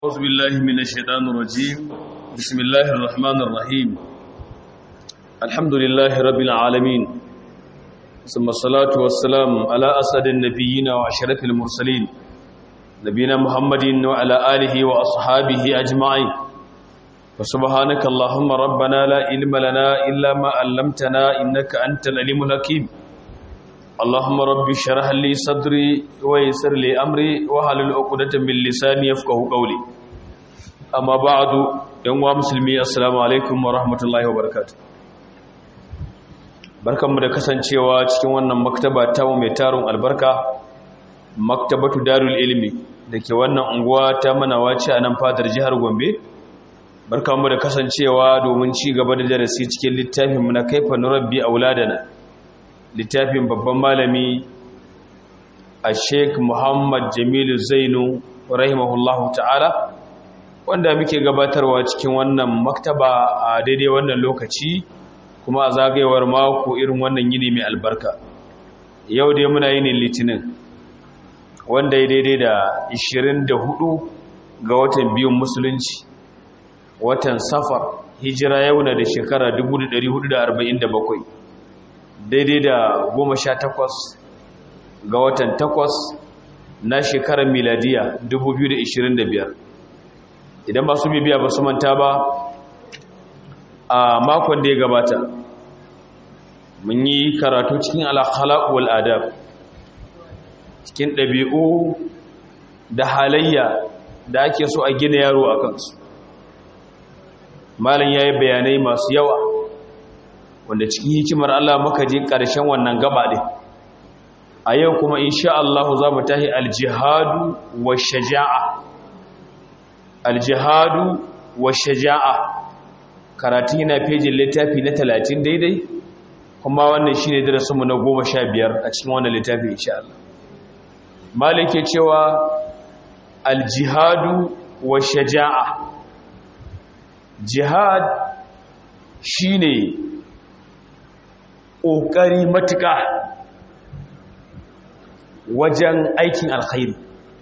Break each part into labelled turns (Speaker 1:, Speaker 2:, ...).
Speaker 1: أعوذ بالله من الشيطان الرجيم بسم الله الرحمن الرحيم الحمد لله رب العالمين ثم الصلاة والسلام على أسد النبيين وعشرة المرسلين نبينا محمد وعلى آله وأصحابه أجمعين فسبحانك اللهم ربنا لا علم لنا إلا ما علمتنا إنك أنت العليم الحكيم اللهم رب اشرح لي صدري ويسر لي امري واحلل عقدة من لساني يفقهوا قولي اما بعد yan wa musulmi assalamu alaikum wa rahmatullahi wa barakatuh barkanmu da kasancewa cikin wannan maktaba ta mai tarun albarka maktabatu darul ilmi dake wannan unguwa ta manawaci a nan fadar jihar Gombe barkanmu da kasancewa domin ci gaba da darasi cikin littafin mu na kaifa nurabbi auladana littafin babban malami a sheik muhammad jamilu zainu rahimahullahu ta'ala wanda muke gabatarwa cikin wannan maktaba a daidai wannan lokaci kuma a zagayewar mako irin wannan yini mai albarka yau dai muna yinin litinin wanda ya daidai da 24 ga watan biyun musulunci watan safar hijira yau na da shekara 1447 daidai da goma sha takwas ga watan takwas na shekarar miladiya 2025 idan ba su bibiya ba su manta ba a makon da ya gabata mun yi karatu cikin alakhalaq wal adab cikin ɗabi'u da halayya da ake so a gina yaro a kansu malam ya yi bayanai masu yawa wanda cikin hikimar Allah muka je ƙarshen wannan gaba ɗin a yau kuma insha Allah za mu tahi aljihadu wa shaja'a aljihadu wa shaja'a karatu yana fejin littafi na talatin daidai kuma wannan shi ne darasinmu na goma sha biyar a cikin wannan littafi insha Allah malik ke cewa aljihadu wa shaja'a jihad shine ƙoƙari matuƙa wajen aikin alkhairi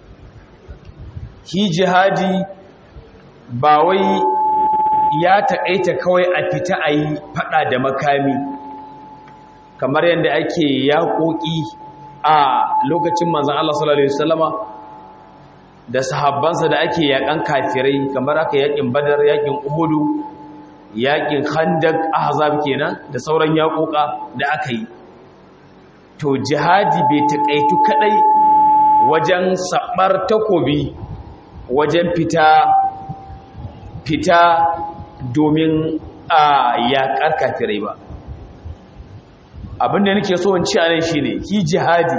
Speaker 1: hi jihadi ba wai ya taƙaita kawai a fita a yi faɗa da makami kamar yadda ake yaƙoƙi a lokacin manzan Allah sallallahu Alaihi wasallama da sahabbansa da ake yaƙan kafirai kamar aka yaƙin badar yaƙin uhudu yaƙin khandak ahzab kenan da sauran yaƙoƙa da aka yi to jihadi bai taƙaitu kadai wajen sabar takobi wajen fita fita domin a yaƙar kafirai ba abinda nake so in ci a nan shine ki jihadi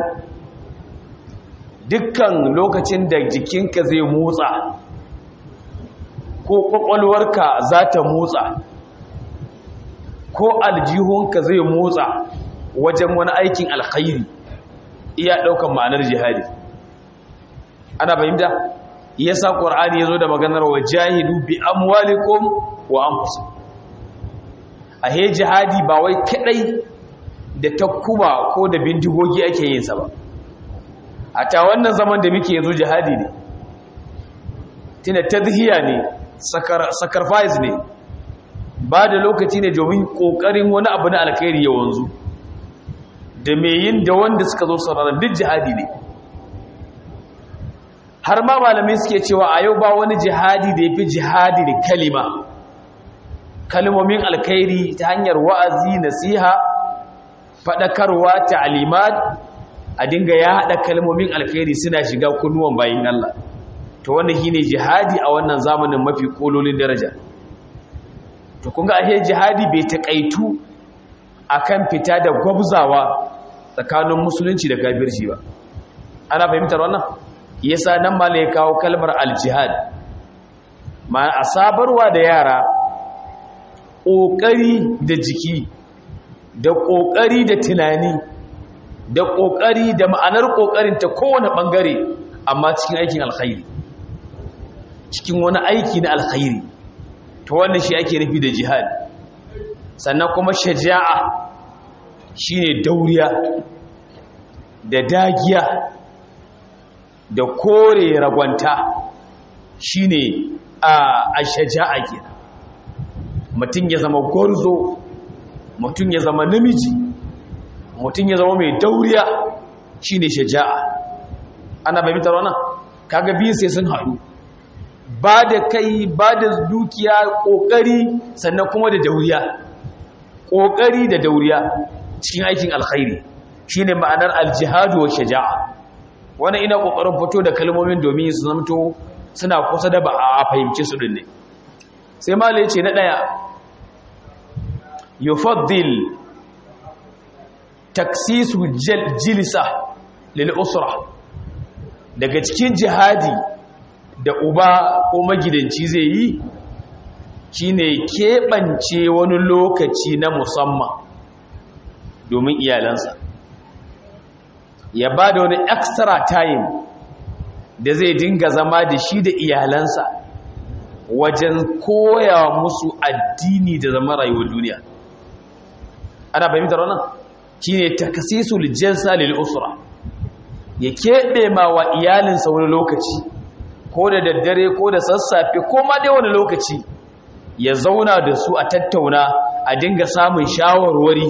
Speaker 1: dukkan lokacin da jikinka zai motsa ko kwakwalwarka za ta motsa ko aljihunka zai motsa wajen wani aikin alkhairi iya ɗaukan ma'anar jihadi ana fahimta yasa qur'ani yazo da maganar wajahidu bi amwalikum wa anfusikum ahe jihadi ba wai kadai da takuba ko da bindigogi ake yin sa ba a ta wannan zaman da muke yanzu jihadi ne tuna tadhiya ne sacrifice ne ba da lokaci ne domin kokarin wani abu na alkhairi ya wanzu da mai yin da wanda suka zo sararin duk jihadi ne har ma malamai suke cewa a yau ba wani jihadi da ya fi jihadi da kalima kalmomin alkhairi ta hanyar wa'azi nasiha faɗakarwa ta'alimat a dinga ya haɗa kalmomin alkhairi suna shiga kunnuwan bayin Allah to wannan shine jihadi a wannan zamanin mafi kololin daraja to kun ga ashe jihadi bai taƙaitu akan fita da gwabzawa tsakanin musulunci da kafirci ba ana fahimtar wannan yasa nan ma ya kawo kalmar aljihad ma a sabarwa da yara ƙoƙari da jiki da ƙoƙari da tunani da ƙoƙari da ma'anar ƙoƙarin ta kowane ɓangare amma cikin aikin alkhairi cikin wani aiki na alkhairi ta wannan shi ake nufi da jihad sannan kuma shaja'a shine dauriya da dagiya da kore ragwanta shine a shaja'a kenan mutum ya zama gwarzo mutum ya zama namiji mutum ya zama mai dauriya shine shaja'a ana bai mitar wannan kaga biyu sai sun haɗu ba da kai ba da dukiya ƙoƙari sannan kuma da dauriya ƙoƙari da dauriya cikin aikin alkhairi shine ma'anar aljihadu wa shaja'a wannan ina ƙoƙarin fito da kalmomin domin su zamto suna kusa da ba a fahimci su din ne sai malai ce na ɗaya yufaddil taksisu jilisa lil usra daga cikin jihadi da uba ko magidanci zai yi shine keɓance wani lokaci na musamman domin iyalansa ya ba da wani extra time da zai dinga zama da shi da iyalansa wajen koya musu addini da zama rayuwar duniya ana fahimtar wannan shine takasisul jinsa lil usra ya keɓe ma wa iyalinsa wani lokaci ko da daddare ko da sassafe ko ma dai wani lokaci ya zauna da su a tattauna a dinga samun shawarwari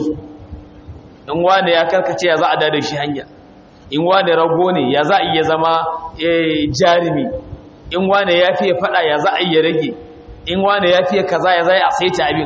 Speaker 1: in wane ya karkace ya za a dada shi hanya in wane rago ne ya za a iya zama jarumi in wane ya fiye fada ya za a iya rage in wane ya fiye kaza ya za a saita abin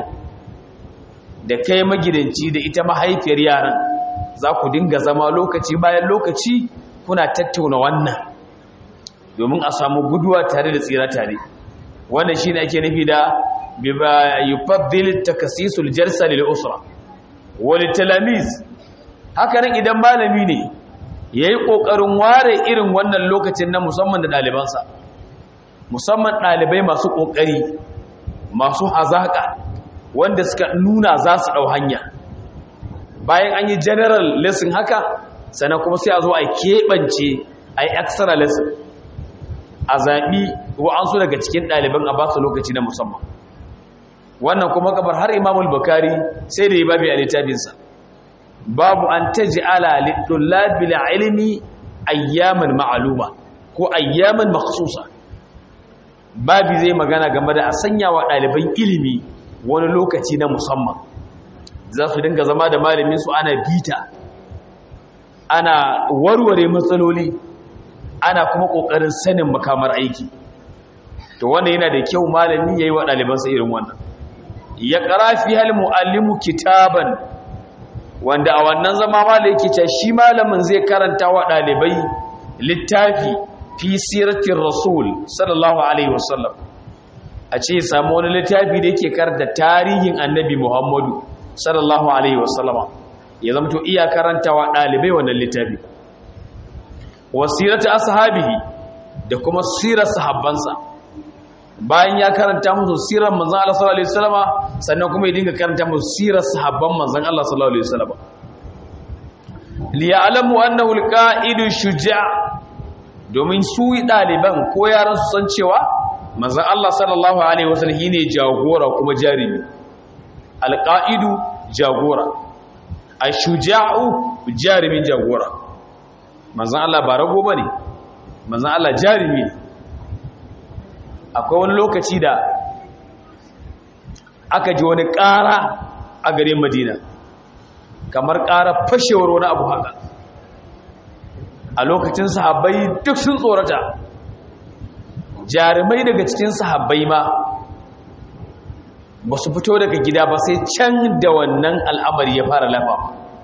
Speaker 1: da kai magidanci da ita mahaifiyar yaran za ku dinga zama lokaci bayan lokaci kuna tattauna wannan domin a samu guduwa tare da tsira tare wannan shine ake nufi da biba yufaddil takasisul jalsa lil usra wal talamis haka nan idan malami ne yayi kokarin ware irin wannan lokacin na musamman da dalibansa musamman dalibai masu kokari masu hazaka wanda suka nuna za su dau hanya bayan an yi general lesson haka sannan kuma sai a zo a keɓance a yi extra lesson a zaɓi wa'ansu daga cikin ɗaliban a ba su lokaci na musamman wannan kuma kabar har imamul bakari sai da yi babi a littafinsa babu an ta ji ala littulabil ilimi ayyaman ma'aluma ko ayyaman maksusa babi zai magana game da a sanya wa ɗaliban ilimi wani lokaci na musamman za su dinga zama da malaminsu ana bita ana warware matsaloli ana kuma ƙoƙarin sanin makamar aiki to wanda yana da kyau malami ya yi wa ɗalibansa irin wannan ya ƙara fi hal mu'allimu kitaban wanda a wannan zama malai yake ce shi malamin zai karanta wa ɗalibai littafi fi siratin rasul sallallahu alaihi wasallam a ce samu wani littafi da yake karanta tarihin annabi muhammadu sallallahu alaihi wasallama ya zama to iya karanta wa ɗalibai wannan littafi wasirata ashabihi da kuma sirar sahabbansa bayan ya karanta musu sirar manzon Allah sallallahu alaihi wasallama sannan kuma ya dinga karanta musu sirar sahabban manzon Allah sallallahu alaihi wasallama li ya'lamu annahu al-qa'idu shuja' domin su daliban ko yaran su san cewa manzon Allah sallallahu alaihi wasallam shine jagora kuma jarimi al-qa'idu jagora ash-shuja'u jarimin jagora manzan Allah ba rago ba ne manzan Allah jarumi ne akwai wani lokaci da aka ji wani ƙara a garin madina kamar ƙara fashewar wani abu haka a lokacin sahabbai duk sun tsorata jarumai daga cikin sahabbai ma ba su fito daga gida ba sai can da wannan al'amari ya fara lafa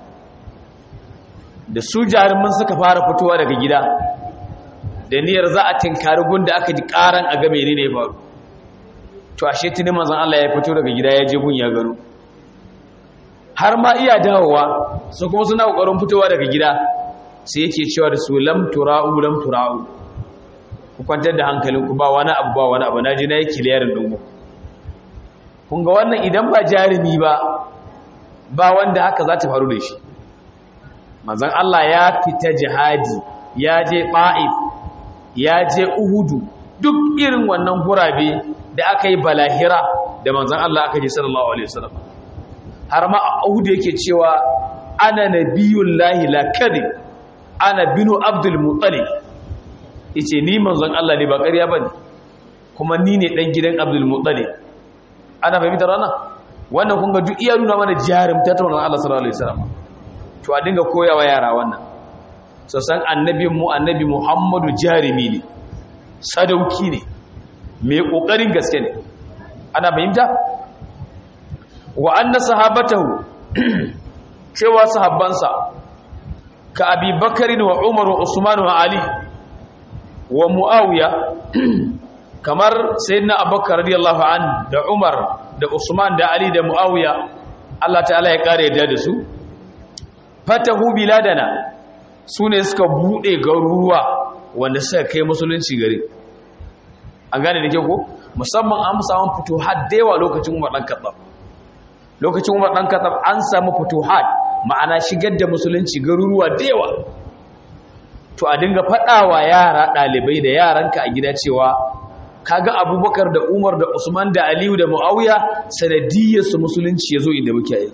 Speaker 1: da su jaruman suka fara fitowa daga gida da niyyar za a tinkari gunda aka ji karan a game ne ne faru to ashe tuni manzon Allah ya fito daga gida ya je gun ya gano har ma iya dawowa su kuma suna kokarin fitowa daga gida sai yake cewa da su lam tura'u lam tura'u ku kwantar da hankalinku ba wani abu ba wani abu naji na yi kiliyarin dungu kun ga wannan idan ba jarumi ba ba wanda haka za ta faru da shi manzon Allah ya fita jihadi ya je Ba'if ya je Uhudu duk irin wannan gurabe da aka yi balahira da manzon Allah aka je sallallahu alaihi wasallam har ma Uhud yake cewa ana nabiyullahi la kadhib ana binu abdul muttalib yace ni manzon Allah ne ba ƙarya bane kuma ni ne dan gidan Abdul Muttalib ana fahimtar wannan wannan kun ga duk iya nuna mana jarumta ta wannan Allah sallallahu alaihi wasallam to a dinga koyawa yara wannan so san annabin mu annabi Muhammadu jarimi ne sadauki ne mai kokarin gaske ne ana fahimta wa anna sahabatahu cewa sahabbansa ka abi bakarin wa umar wa usman wa ali wa muawiya kamar sayyidina abubakar radiyallahu an da umar da usman da ali da muawiya Allah ta'ala ya kare yadda da su fatahu biladana sune suka bude garuruwa wanda suka kai musulunci gari an gane da ke ko musamman an samu futuhat da yawa lokacin umar dan kaddam lokacin umar dan kaddam an samu futuhat ma'ana shigar da musulunci garuruwa da yawa to a dinga faɗawa yara ɗalibai da yaranka a gida cewa kaga abubakar da umar da usman da aliyu da mu'awiya sanadiyyarsu musulunci ya zo inda muke yi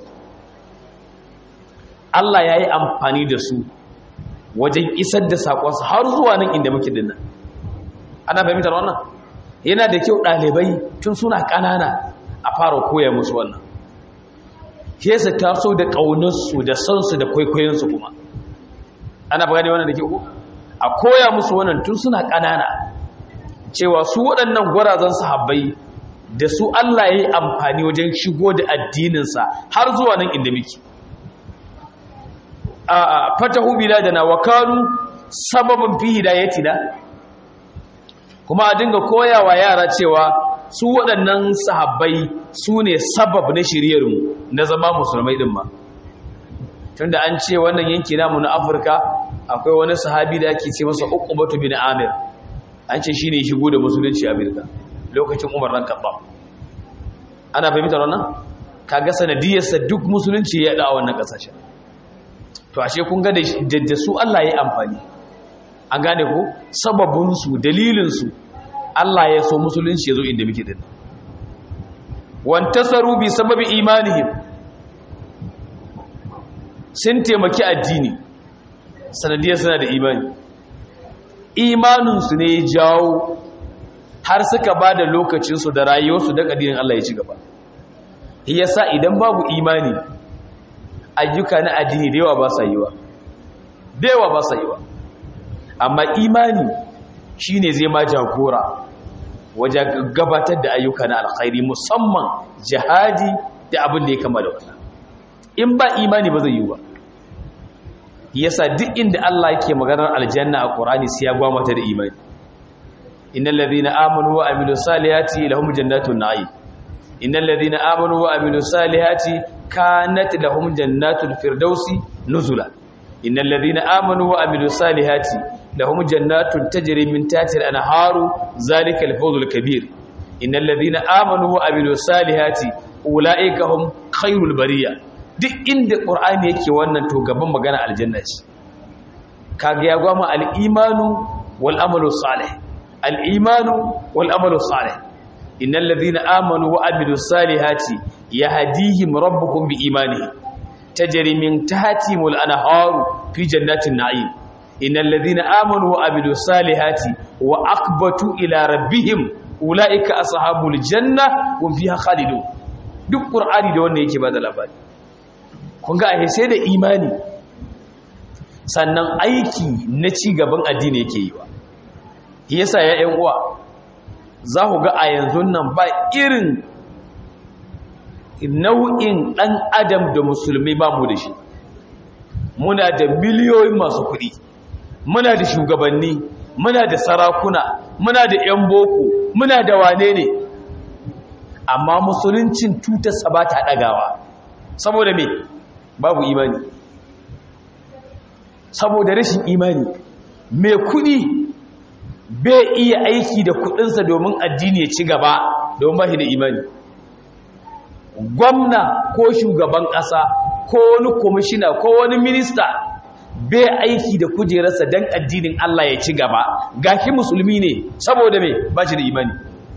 Speaker 1: allah ya yi amfani da su wajen isar da saƙonsu har zuwa nan inda muke dinnan ana fahimtar wannan yana da kyau ɗalibai tun suna ƙanana a fara koya musu wannan kesa taso da ƙaunarsu da sansu da kwaikwayonsu kuma ana gane wannan da ke ku a koya musu wannan tun suna ƙanana cewa su waɗannan gwarazan sahabbai da su Allah ya yi amfani wajen shigo da addininsa har zuwa nan inda muke a fatahu biladana wa kanu sababin fi hidayatina kuma a dinga koyawa yara cewa su waɗannan sahabbai su ne sabab na shiryarmu na zama musulmai ɗin ma tunda an ce wannan yanki namu na afirka akwai wani sahabi da ake ce masa uqbatu bin amir an ce shine shigo da musulunci a Amerika lokacin Umar dan Khattab ana fahimtar wannan kaga sanadiyarsa duk musulunci ya da wannan kasashen to ashe kun ga da su Allah ya amfani an gane ko sababin su dalilin su Allah ya so musulunci ya zo inda muke din wantasaru bi sababi imanihim sun taimaki addini sanadiyar suna da imani imaninsu ne ya jawo har suka ba da lokacinsu da rayuwarsu da ƙadirin Allah ya ci gaba yasa idan babu imani ayyuka na addini da yawa ba sa yiwa da yawa ba sa yiwa amma imani shine zai ma jagora wajen gabatar da ayyuka na alkhairi musamman jihadi da abin da ya kama da wannan in ba imani ba zai yi ba yasa duk inda Allah yake maganar aljanna a Qur'ani sai ya gwamata da imani innal ladhina amanu wa amilus salihati lahum jannatun na'im innal ladhina amanu wa amilus salihati kanat lahum jannatul firdausi nuzula innal ladhina amanu wa amilus salihati lahum jannatun tajri min tahtiha al-anharu zalika al-fawzul kabir innal ladhina amanu wa amilus salihati ulaika hum khairul bariyah duk inda ƙur'ani yake wannan to gaban magana aljanna ce kaga ya gwama al'imanu wal amalu salih al'imanu wal amalu salih innal ladhina amanu wa amilus salihati yahdihim rabbukum bi imanihim tajri min tahtihimul anharu fi jannatin na'im innal ladhina amanu wa amilus salihati wa aqbatu ila rabbihim ulaika ashabul janna hum fiha khalidun duk qur'ani da wannan yake bada labari kun ga ahe sai da imani sannan aiki na ci gaban addini yake yi wa yasa ya yan uwa za ku ga a yanzu nan ba irin nau'in ɗan adam da musulmi ba mu da shi muna da miliyoyin masu kuɗi muna da shugabanni muna da sarakuna muna da 'yan boko muna da wane ne amma musuluncin tutarsa ba ta ɗagawa saboda me babu imani saboda rashin imani mai kudi bai iya aiki da kudinsa domin addini ya ci gaba domin ba shi da imani gwamna ko shugaban ƙasa ko wani kwamishina ko wani minista bai aiki da kujerarsa don addinin Allah ya ci gaba gashi musulmi ne saboda mai ba shi da imani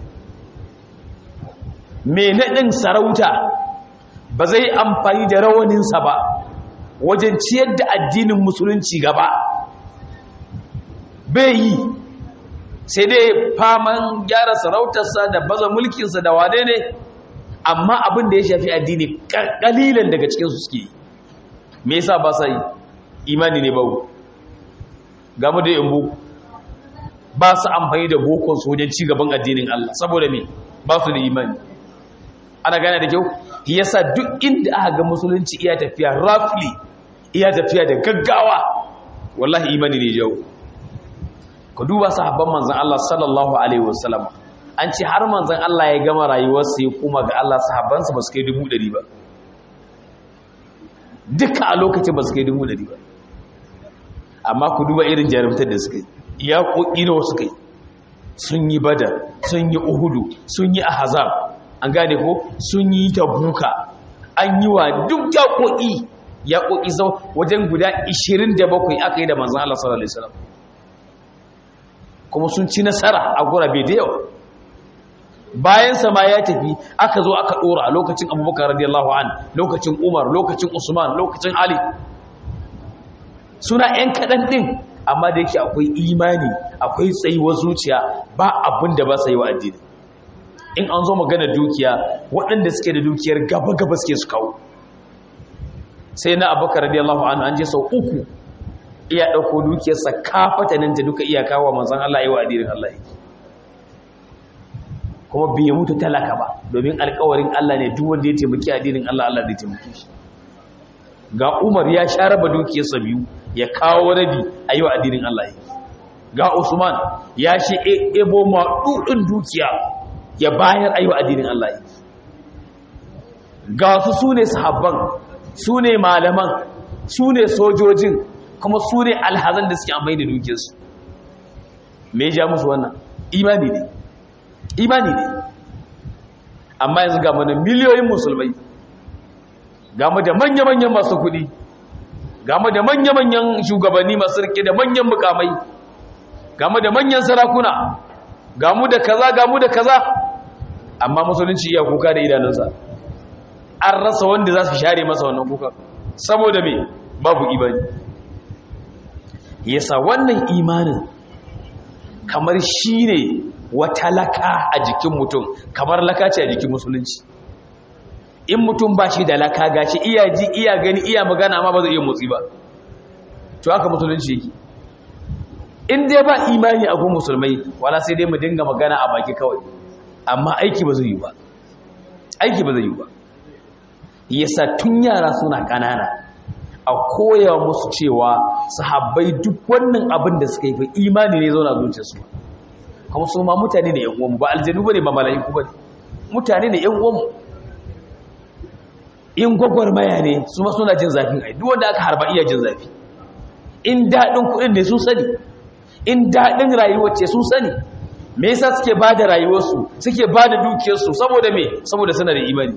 Speaker 1: mai naɗin sarauta ba zai amfani da rawaninsa ba wajen ciyar da addinin musulunci gaba bai yi sai dai faman gyara sarautarsa da baza mulkinsa da wade ne amma abin da ya shafi addini kalilan daga cikinsu suke me yasa ba sa yi imani ne babu gamu da yambu ba su amfani da bokon su wajen ci gaban addinin Allah saboda me ba su da imani ana gane da kyau yasa duk inda aka ga musulunci iya tafiya roughly iya tafiya da gaggawa wallahi imani ne jawo ku duba sahabban manzon Allah sallallahu alaihi wasallam an ce har manzon Allah ya gama rayuwarsa ya kuma ga Allah sahabbansa ba su kai dubu ɗari ba duka a lokacin ba su kai dubu ɗari ba amma ku duba irin jarumtar da suka yi ya ƙoƙi da wasu kai sun yi badar sun yi uhudu sun yi ahazab an gane ko sun yi tabuka an yi wa duk ya ƙoƙi ya ƙoƙi sau wajen guda 27 aka yi da manzan Allah sallallahu Alaihi wasallam kuma sun ci nasara a gurabe da yawa bayan sama ya tafi aka zo aka ɗora a lokacin abubakar radiyallahu an lokacin umar lokacin usman lokacin ali suna 'yan kaɗan ɗin amma da yake akwai imani akwai tsayuwar zuciya ba abin da ba sa yi wa addini in an zo magana dukiya waɗanda suke da dukiyar gaba-gaba suke su kawo sai na abubakar radiyallahu anhu an je sau uku iya ɗauko dukiyarsa kafatanin ta duka iya kawo manzan Allah yi wa addinin Allah yake kuma bai mutu talaka ba domin alkawarin Allah ne duk wanda ya taimaki addinin Allah Allah zai taimake shi ga Umar ya sha raba dukiyarsa biyu ya kawo rabi a yi wa addinin Allah yake ga Usman ya shi ebo maɗuɗin dukiya ya bayar a yi wa addinin Allah yake ga su su ne sahabban su ne malaman su ne sojojin kuma su ne alhazan da suke amfani da dukiyarsu me ya ja musu wannan imani ne imani ne amma yanzu ga mana miliyoyin musulmai ga mu da manya-manyan masu kuɗi ga mu da manya-manyan shugabanni masu rike da manyan mukamai ga mu da manyan sarakuna ga mu da kaza ga mu da kaza amma musulunci iya kuka da idanunsa an rasa wanda za su share masa wannan kuka saboda me babu imani yasa wannan imanin kamar shi ne wata laka a jikin mutum kamar laka ce a jikin musulunci in mutum ba shi da laka gashi iya ji iya gani iya magana amma ba zai iya motsi ba to haka musulunci yake in dai ba imani a gun musulmai wala sai dai mu dinga magana a baki kawai amma aiki ba zai yi ba aiki ba zai yi ba yasa tun yara suna kanana a koya musu cewa sahabbai duk wannan abin da suka yi fa imani ne zauna zuciyarsu kuma su ma mutane ne yan uwanmu ba aljanu bane ba mala'iku bane mutane ne yan uwanmu in gwagwarmaya ne su ma suna jin zafin ai duk wanda aka harba iya jin zafi in daɗin kuɗin ne sun sani in daɗin rayuwar ce sun sani me yasa suke ba da rayuwarsu suke ba da dukiyarsu saboda me saboda suna da imani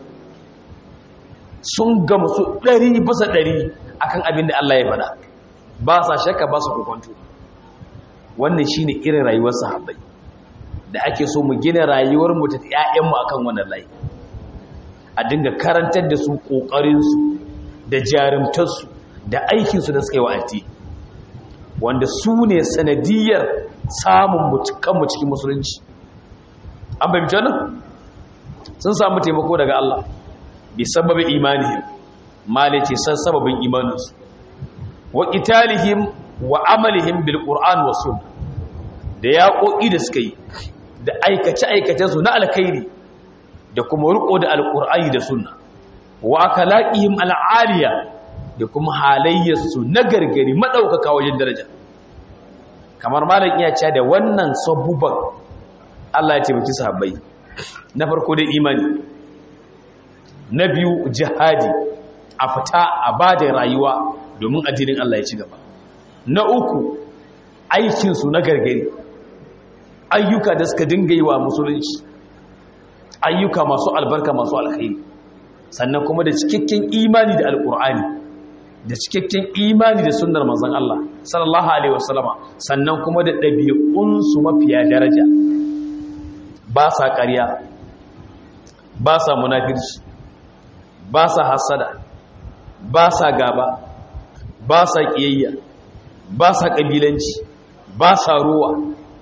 Speaker 1: sun gama su ɗari bisa ɗari akan abin da Allah ya faɗa ba sa shakka ba su kokonto wannan shine irin rayuwar sahabbai da ake so mu gina rayuwar mu ta ƴaƴan mu akan wannan layi a dinga karantar da su kokarin su da jarumtar su da aikin su da suka yi wa addini wanda su ne sanadiyar samun mutukan mu cikin musulunci an bayyana nan sun samu taimako daga Allah bi sababi imanihim malice san sababin imaninsu wa qitalihim wa amalihim bil qur'an was sunnah da yaƙoƙi da suka yi da aikace aikacen su na alkhairi da kuma riko da alqur'ani da sunna wa akalaqihim al'aliya da kuma halayyarsu na gargari madaukaka wajen daraja kamar malam iya cewa da wannan sabubban Allah ya taimaki sahabbai na farko da imani na biyu jihadi a fita a ba da rayuwa domin addinin Allah ya ci gaba na uku aikinsu na gargari ayyuka da suka dinga yi wa musulunci ayyuka masu albarka masu alkhairi sannan kuma da cikakken imani da alkur'ani da cikakken imani da sunnar manzon Allah sallallahu alaihi wasallama sannan kuma da ɗabi'unsu mafiya daraja ba sa ƙarya ba sa munafirci ba sa hasada ba sa gaba ba sa ƙiyayya ba sa ƙabilanci ba sa ruwa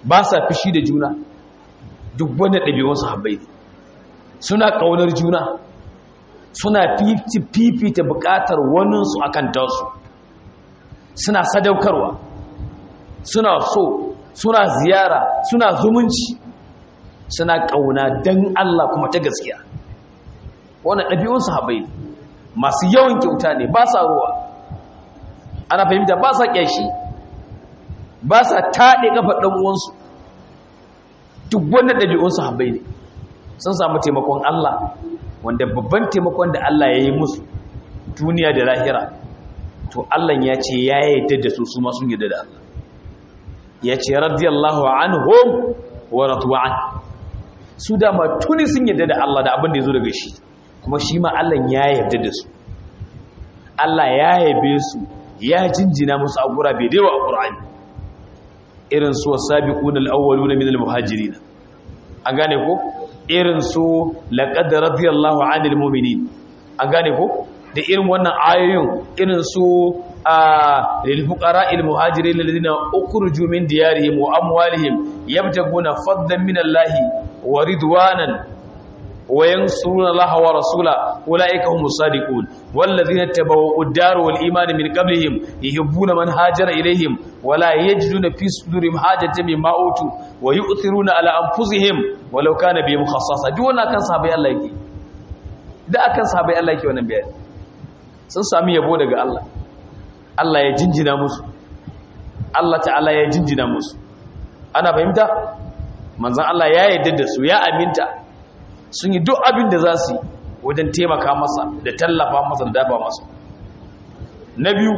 Speaker 1: ba sa fishi da juna duk wanda ɗabi'un sahabbai ne suna ƙaunar juna suna fifita buƙatar waninsu a kan tasu suna sadaukarwa suna so suna ziyara suna zumunci suna ƙauna don Allah kuma ta gaskiya wannan ɗabi'un sahabbai ne masu yawan kyauta ne ba sa ruwa ana fahimta ba sa ƙyashi ba sa taɗe ƙafar ɗan'uwansu duk wanda ɗabi'un sahabbai ne sun samu taimakon Allah wanda babban taimakon da Allah ya yi musu duniya da lahira to Allah ya ce ya yarda da su su ma sun yarda da Allah ya ce radiyallahu anhum wa radwan su da ma tuni sun yarda da Allah da abin da ya zo daga shi kuma shi ma Allah ya yarda da su Allah ya yabe su ya jinjina musu a gura bai dewa a Qur'ani irin su wasabiquna al-awwaluna min al-muhajirin an gane ko irin su laqad radiyallahu 'anil mu'minin an gane ko da irin wannan ayoyin irin su lil fuqara'il muhajirin alladhina ukhruju min diyarihim wa amwalihim yabtaguna fadlan min Allahi wa ridwanan وينصرون الله ورسوله أولئك هم الصادقون والذين اتبعوا الدار والإيمان من قبلهم يحبون من هاجر إليهم ولا يجدون في صدورهم حاجة مما أوتوا ويؤثرون على أنفسهم ولو كان بهم خصاصة دون كان صحابي الله يكي da akan sahabai Allah yake wannan bayani sun sami yabo daga Allah Allah ya jinjina musu Allah ta'ala ya jinjina musu ana fahimta manzon Allah ya yarda da su ya aminta sun yi duk abin da za su yi wajen taimaka masa da tallafa masa da dafa masa na biyu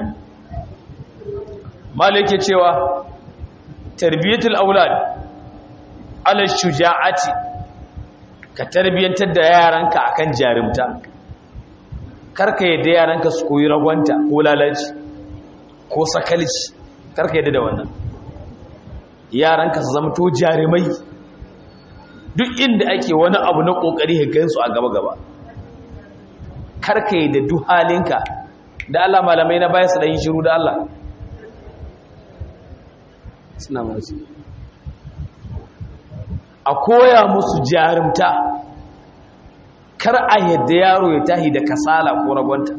Speaker 1: malai ke cewa tarbiyyatul aulad ala shuja'ati ka tarbiyyantar da yaranka akan jarumta karka yadda yaranka su koyi ragwanta ko lalaci ko sakalci karka yadda da wannan yaranka su zama to jarumai duk inda ake wani abu na kokari gansu a gaba-gaba karka yi da duk halinka da Allah malamai na baya su ɗan yi shiru da Allah suna masu a koya musu jarumta kar a yadda yaro ya tahi da kasala ko ragwanta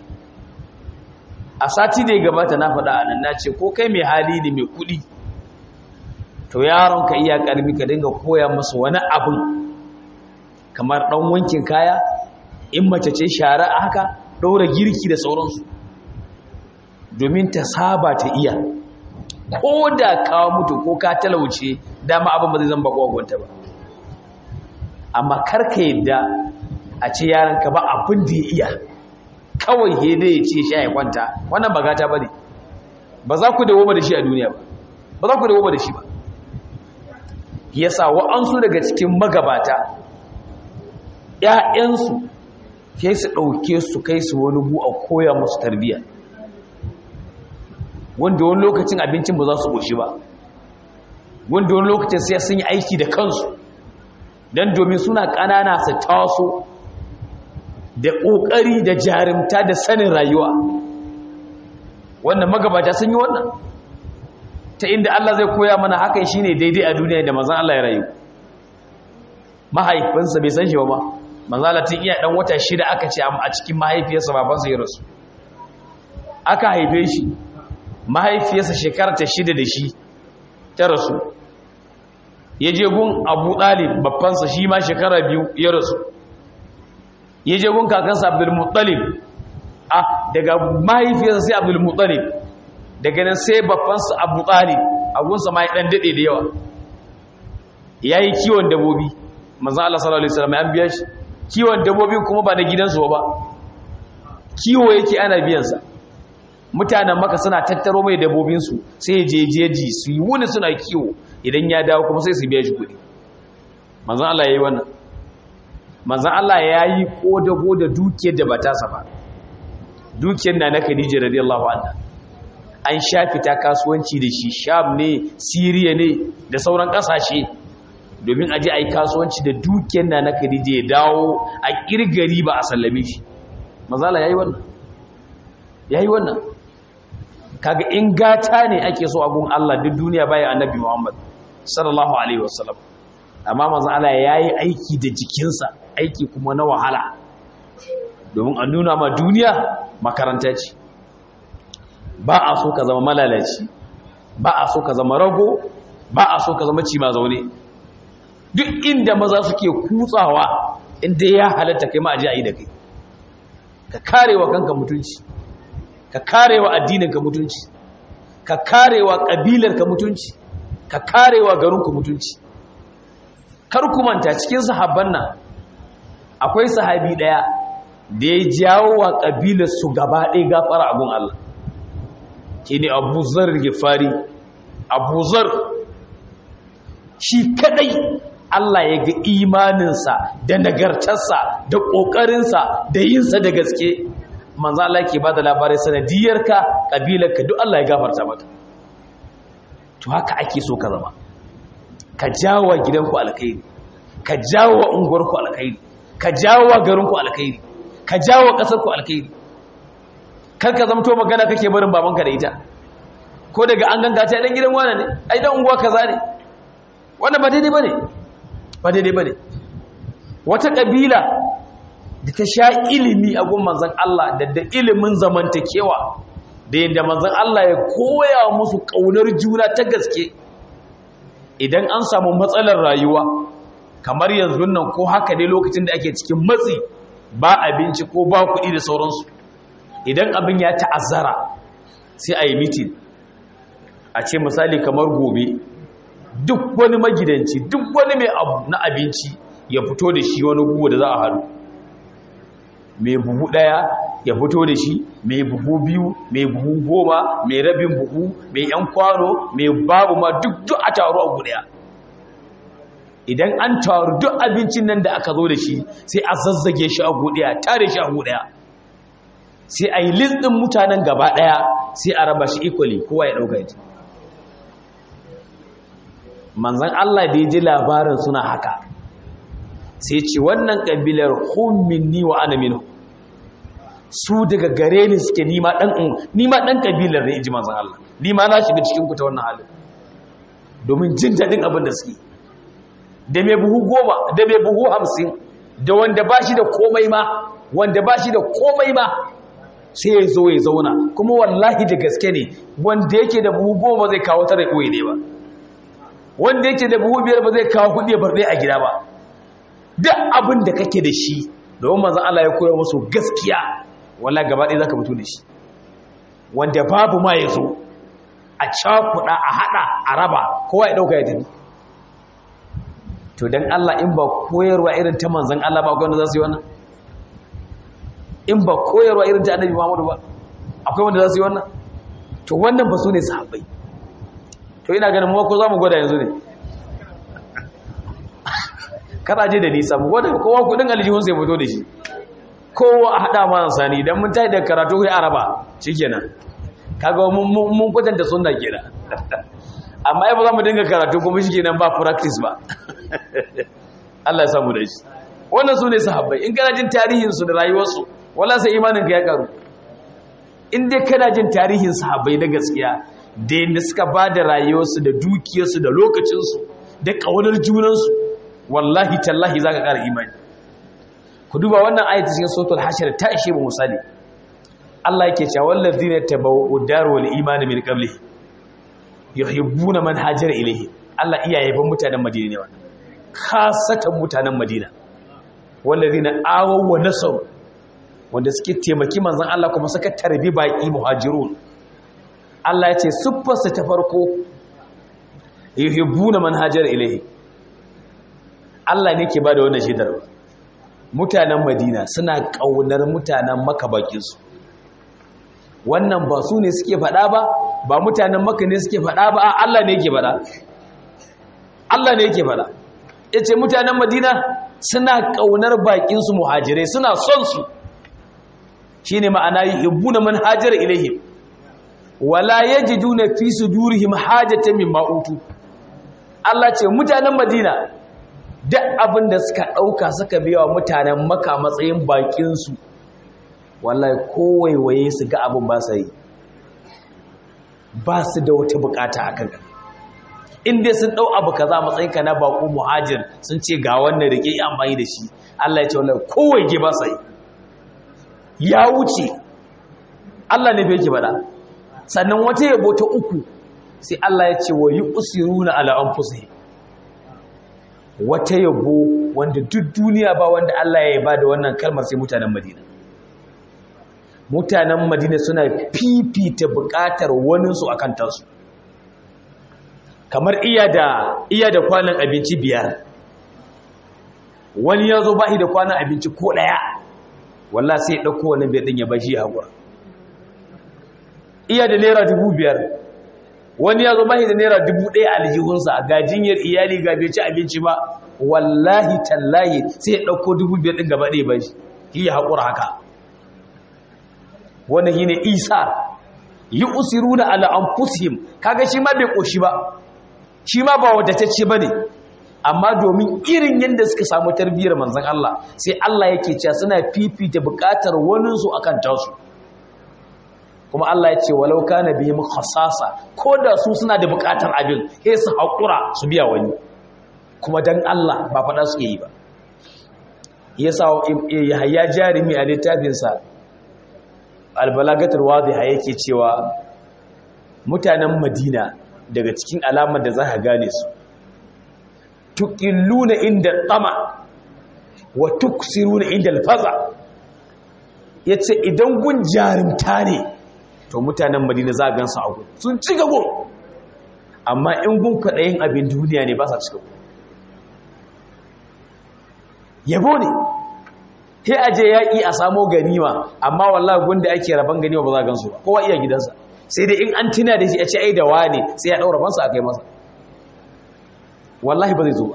Speaker 1: a sati da ya gabata na faɗa a nan na ce ko kai mai hali ne mai kuɗi to yaron ka iya karbi ka dinga koya musu wani abin kamar dan wankin kaya in mace ce shara haka ɗora girki da sauransu domin ta saba ta iya ko da kawo mutu ko ka talauce dama abin ba zai zan bako gwanta ba amma karka yadda a ce yaran ka ba abin da ya iya kawai hede ya ce sha ya kwanta wannan ba gata ba ne ba za ku dawo da shi a duniya ba ba za ku dawo da shi ba yasa wa'ansu daga cikin magabata ‘ya'yansu ke su ɗauke su kai su wani bu a koya musu tarbiyya wanda wani lokacin abincin ba za su ƙoshi ba wanda wani lokacin sai sun yi aiki da kansu don domin suna ƙanana su taso da ƙoƙari da jarumta da sanin rayuwa wannan magabata sun yi wannan ta inda Allah zai koya mana hakan shine daidai a duniya da manzon Allah ya rayu mahaifinsa bai san shi ba ma manzon Allah tun iya dan wata shida aka ce a cikin mahaifiyarsa babansa ya rasu aka haife shi mahaifiyarsa shekara ta shida da shi ta rasu ya je gun Abu Talib babbansa shi ma shekara biyu ya rasu ya je gun kakansa Abdul Muttalib ah daga mahaifiyarsa sai Abdul Muttalib daga nan sai babbansa abu tsari abunsa ma ya ɗan daɗe da yawa ya yi kiwon dabobi mazan Allah sallallahu Alaihi wasallam ya biya shi kiwon dabobi kuma ba na gidansu ba kiwo yake ana biyansa mutanen maka suna tattaro mai dabobinsu sai ya je jeji su yi wuni suna kiwo idan ya dawo kuma sai su biya shi kuɗi mazan Allah ya yi wannan mazan Allah ya yi ƙodago da dukiyar da ba ta ba dukiyar na na Khadija radiyallahu anha an sha fita kasuwanci da shi sham ne siriya ne da sauran kasashe domin aje a yi kasuwanci da dukiyar na na khadija ya dawo a kirgari ba a sallame shi mazala ya yi wannan ya yi wannan kaga in gata ne ake so a gun allah duk duniya baya annabi muhammad sallallahu alaihi wasallam amma manzon Allah yayi aiki da jikinsa aiki kuma na wahala domin a nuna ma duniya makaranta ce ba a so ka zama malalaci ba a so ka zama rago ba a so ka zama cima zaune duk inda maza suke kutsawa inda ya halatta kai ma aje a yi da kai ka karewa kanka mutunci ka karewa addininka mutunci ka karewa kabilarka mutunci ka karewa garinku mutunci kar ku manta cikin sahabban nan akwai sahabi daya da ya jawo wa kabilar su gaba ɗaya gafara abun Allah shine Abu Zar Gifari Abu Zar shi kadai Allah ya ga imaninsa da nagartarsa da ƙoƙarinsa da yinsa da gaske manzo Allah ke ba da labarai sanadiyarka ƙabilarka duk Allah ya gafarta maka to haka ake so ka zama ka jawo gidanku alkhairi ka jawo unguwarku alkhairi ka jawo garinku alkhairi ka jawo ƙasarku alkhairi kar ka zamto magana kake barin babanka da ita ko daga an ganga ta dan gidan wani ne ai dan unguwa kaza ne wannan ba daidai bane ba daidai ba ne wata ƙabila da ta sha ilimi a gun manzan Allah da da ilimin zamantakewa da yadda manzan Allah ya koya musu ƙaunar juna ta gaske idan an samu matsalar rayuwa kamar yanzu nan ko haka ne lokacin da ake cikin matsi ba abinci ko ba kuɗi da sauransu idan abin ya ta'azzara sai a yi mitin a ce misali kamar gobe duk wani magidanci duk wani mai abu na abinci ya fito da shi wani gugu da za a haɗu mai buhu ɗaya ya fito da shi mai buhu biyu mai buhu goma mai rabin buhu mai yan kwano mai babu ma duk duk a taru a guɗaya idan an taru duk abincin nan da aka zo da shi sai a zazzage shi a guɗaya tare shi a guɗaya sai a yi listin mutanen gaba ɗaya sai a raba shi equally kowa ya ɗauka ita manzan Allah da ya ji labarin suna haka sai ce wannan ƙabilar minni wa ana minu su daga gare ni suke nima ɗan ƙabilar da ya ji manzan Allah nima na shiga cikin kuta wannan halin domin jin daɗin abin da suke da mai buhu goma da mai buhu hamsin da wanda ba shi da komai ma wanda ba shi da komai ma sai ya zo ya zauna kuma wallahi da gaske ne wanda yake da buhu goma zai kawo tara ɓoye ne ba wanda yake da buhu biyar ba zai kawo kudi ya barɗe a gida ba duk abin da kake da shi domin manzan Allah ya koya musu gaskiya wala gaba ɗaya za ka fito da shi wanda babu ma ya zo a cakuɗa a haɗa a raba kowa ya ɗauka ya tafi to don Allah in ba koyarwa irin ta manzan Allah ba akwai wanda za su yi wannan in ba koyarwa irin ta annabi Muhammadu ba akwai wanda za su yi wannan to wannan ba su ne sahabbai to ina ganin mu ko za mu gwada yanzu ne kada je da nisa mu gwada kowa kudin aljihun sai fito da shi kowa a hada mana sani dan mun tayi da karatu kai araba shikenan kaga mun mun kwatanta sunna kenan amma ai ba za mu dinga karatu kuma shikenan ba practice ba Allah ya samu da shi wannan su ne sahabbai in kana jin tarihin su da rayuwar su wala sai imanin ka ya karu in dai kana jin tarihin sahabbai na gaskiya da yadda suka ba da rayuwarsu da dukiyarsu da lokacinsu da ƙaunar junansu wallahi tallahi za ka ƙara imani ku duba wannan ayata cikin sautul hashir ta ishe mu misali Allah yake cewa wallazi ne tabawwa'u daru wal imani min qabli yuhibbuna man hajara ilayhi Allah iya yaban mutanen Madina ne wannan kasatan mutanen Madina wallazina awaw wa nasaru wanda suke taimaki manzon Allah kuma suka tarbi baki muhajirun Allah ya ce siffarsa ta farko yuhibbuna man hajara ilayhi Allah ne ke bada wannan shaidar mutanen Madina suna kaunar mutanen Makka bakin su wannan ba su ne suke faɗa ba ba mutanen Makka ne suke faɗa ba Allah ne yake faɗa Allah ne yake faɗa yace mutanen Madina suna kaunar bakin su muhajirai suna son su shine ma'ana yuhibbuna man hajara ilayhim wala yajiduna fi sudurihim hajatan mimma utu Allah ce mutanen Madina duk abin da suka dauka suka biya wa mutanen Makka matsayin bakin su wallahi kowaiwaye su ga abin ba sai ba su da wata bukata akan in dai sun dau abu kaza matsayin ka na bako muhajir sun ce ga wannan rike yi amfani da shi Allah ya ce wallahi kowai ge ba sai ya wuce Allah ne bai ki bada sannan wata yabo ta uku sai Allah ya ce wa yusiruna ala anfusihim wata yabo wanda duk duniya ba wanda Allah ya yaba da wannan kalmar sai mutanen Madina mutanen Madina suna fifita bukatar waninsu akan tasu kamar iya da iya da kwanan abinci biyar wani ya zo bashi da kwanan abinci ko daya walla sai ya dauko wannan bai din ya bashi ya hakura iya da naira dubu biyar wani ya zo bashi da naira dubu ɗaya aljihunsa ga jinyar iyali ga bai ci abinci ba wallahi tallahi sai ya ɗauko dubu biyar ɗin gaba ɗaya bashi shi ya haƙura haka wannan shi ne isa yi usiru na ala'amfusihim kaga shi ma bai ƙoshi ba shi ma ba wadatacce ba ne amma domin irin yadda suka samu tarbiyyar manzan Allah sai Allah yake cewa suna fifita buƙatar waninsu akan tasu kuma Allah ya ce walau kana bihim khasasa ko da su suna da buƙatar abin sai su haƙura su biya wani kuma dan Allah ba faɗa suke yi ba yasa Yahya Jarimi a littafinsa Al-Balagatul Wadhiha yake cewa mutanen Madina daga cikin alamar da za ka gane su tuqilluna inda tama wa tuksiruna inda alfaza yace idan gun jarumta ne to mutanen Madina za a gansu a gun sun ci gabo amma in gun kwaɗayin abin duniya ne ba sa ci gabo yabo ne sai aje yaƙi a samo ganima amma wallahi gunda ake raban ganima ba za a gansu ba kowa iya gidansa sai dai in an tuna da shi a ce ai da wane sai ya ɗaura bansa a kai masa wallahi ba zai zo ba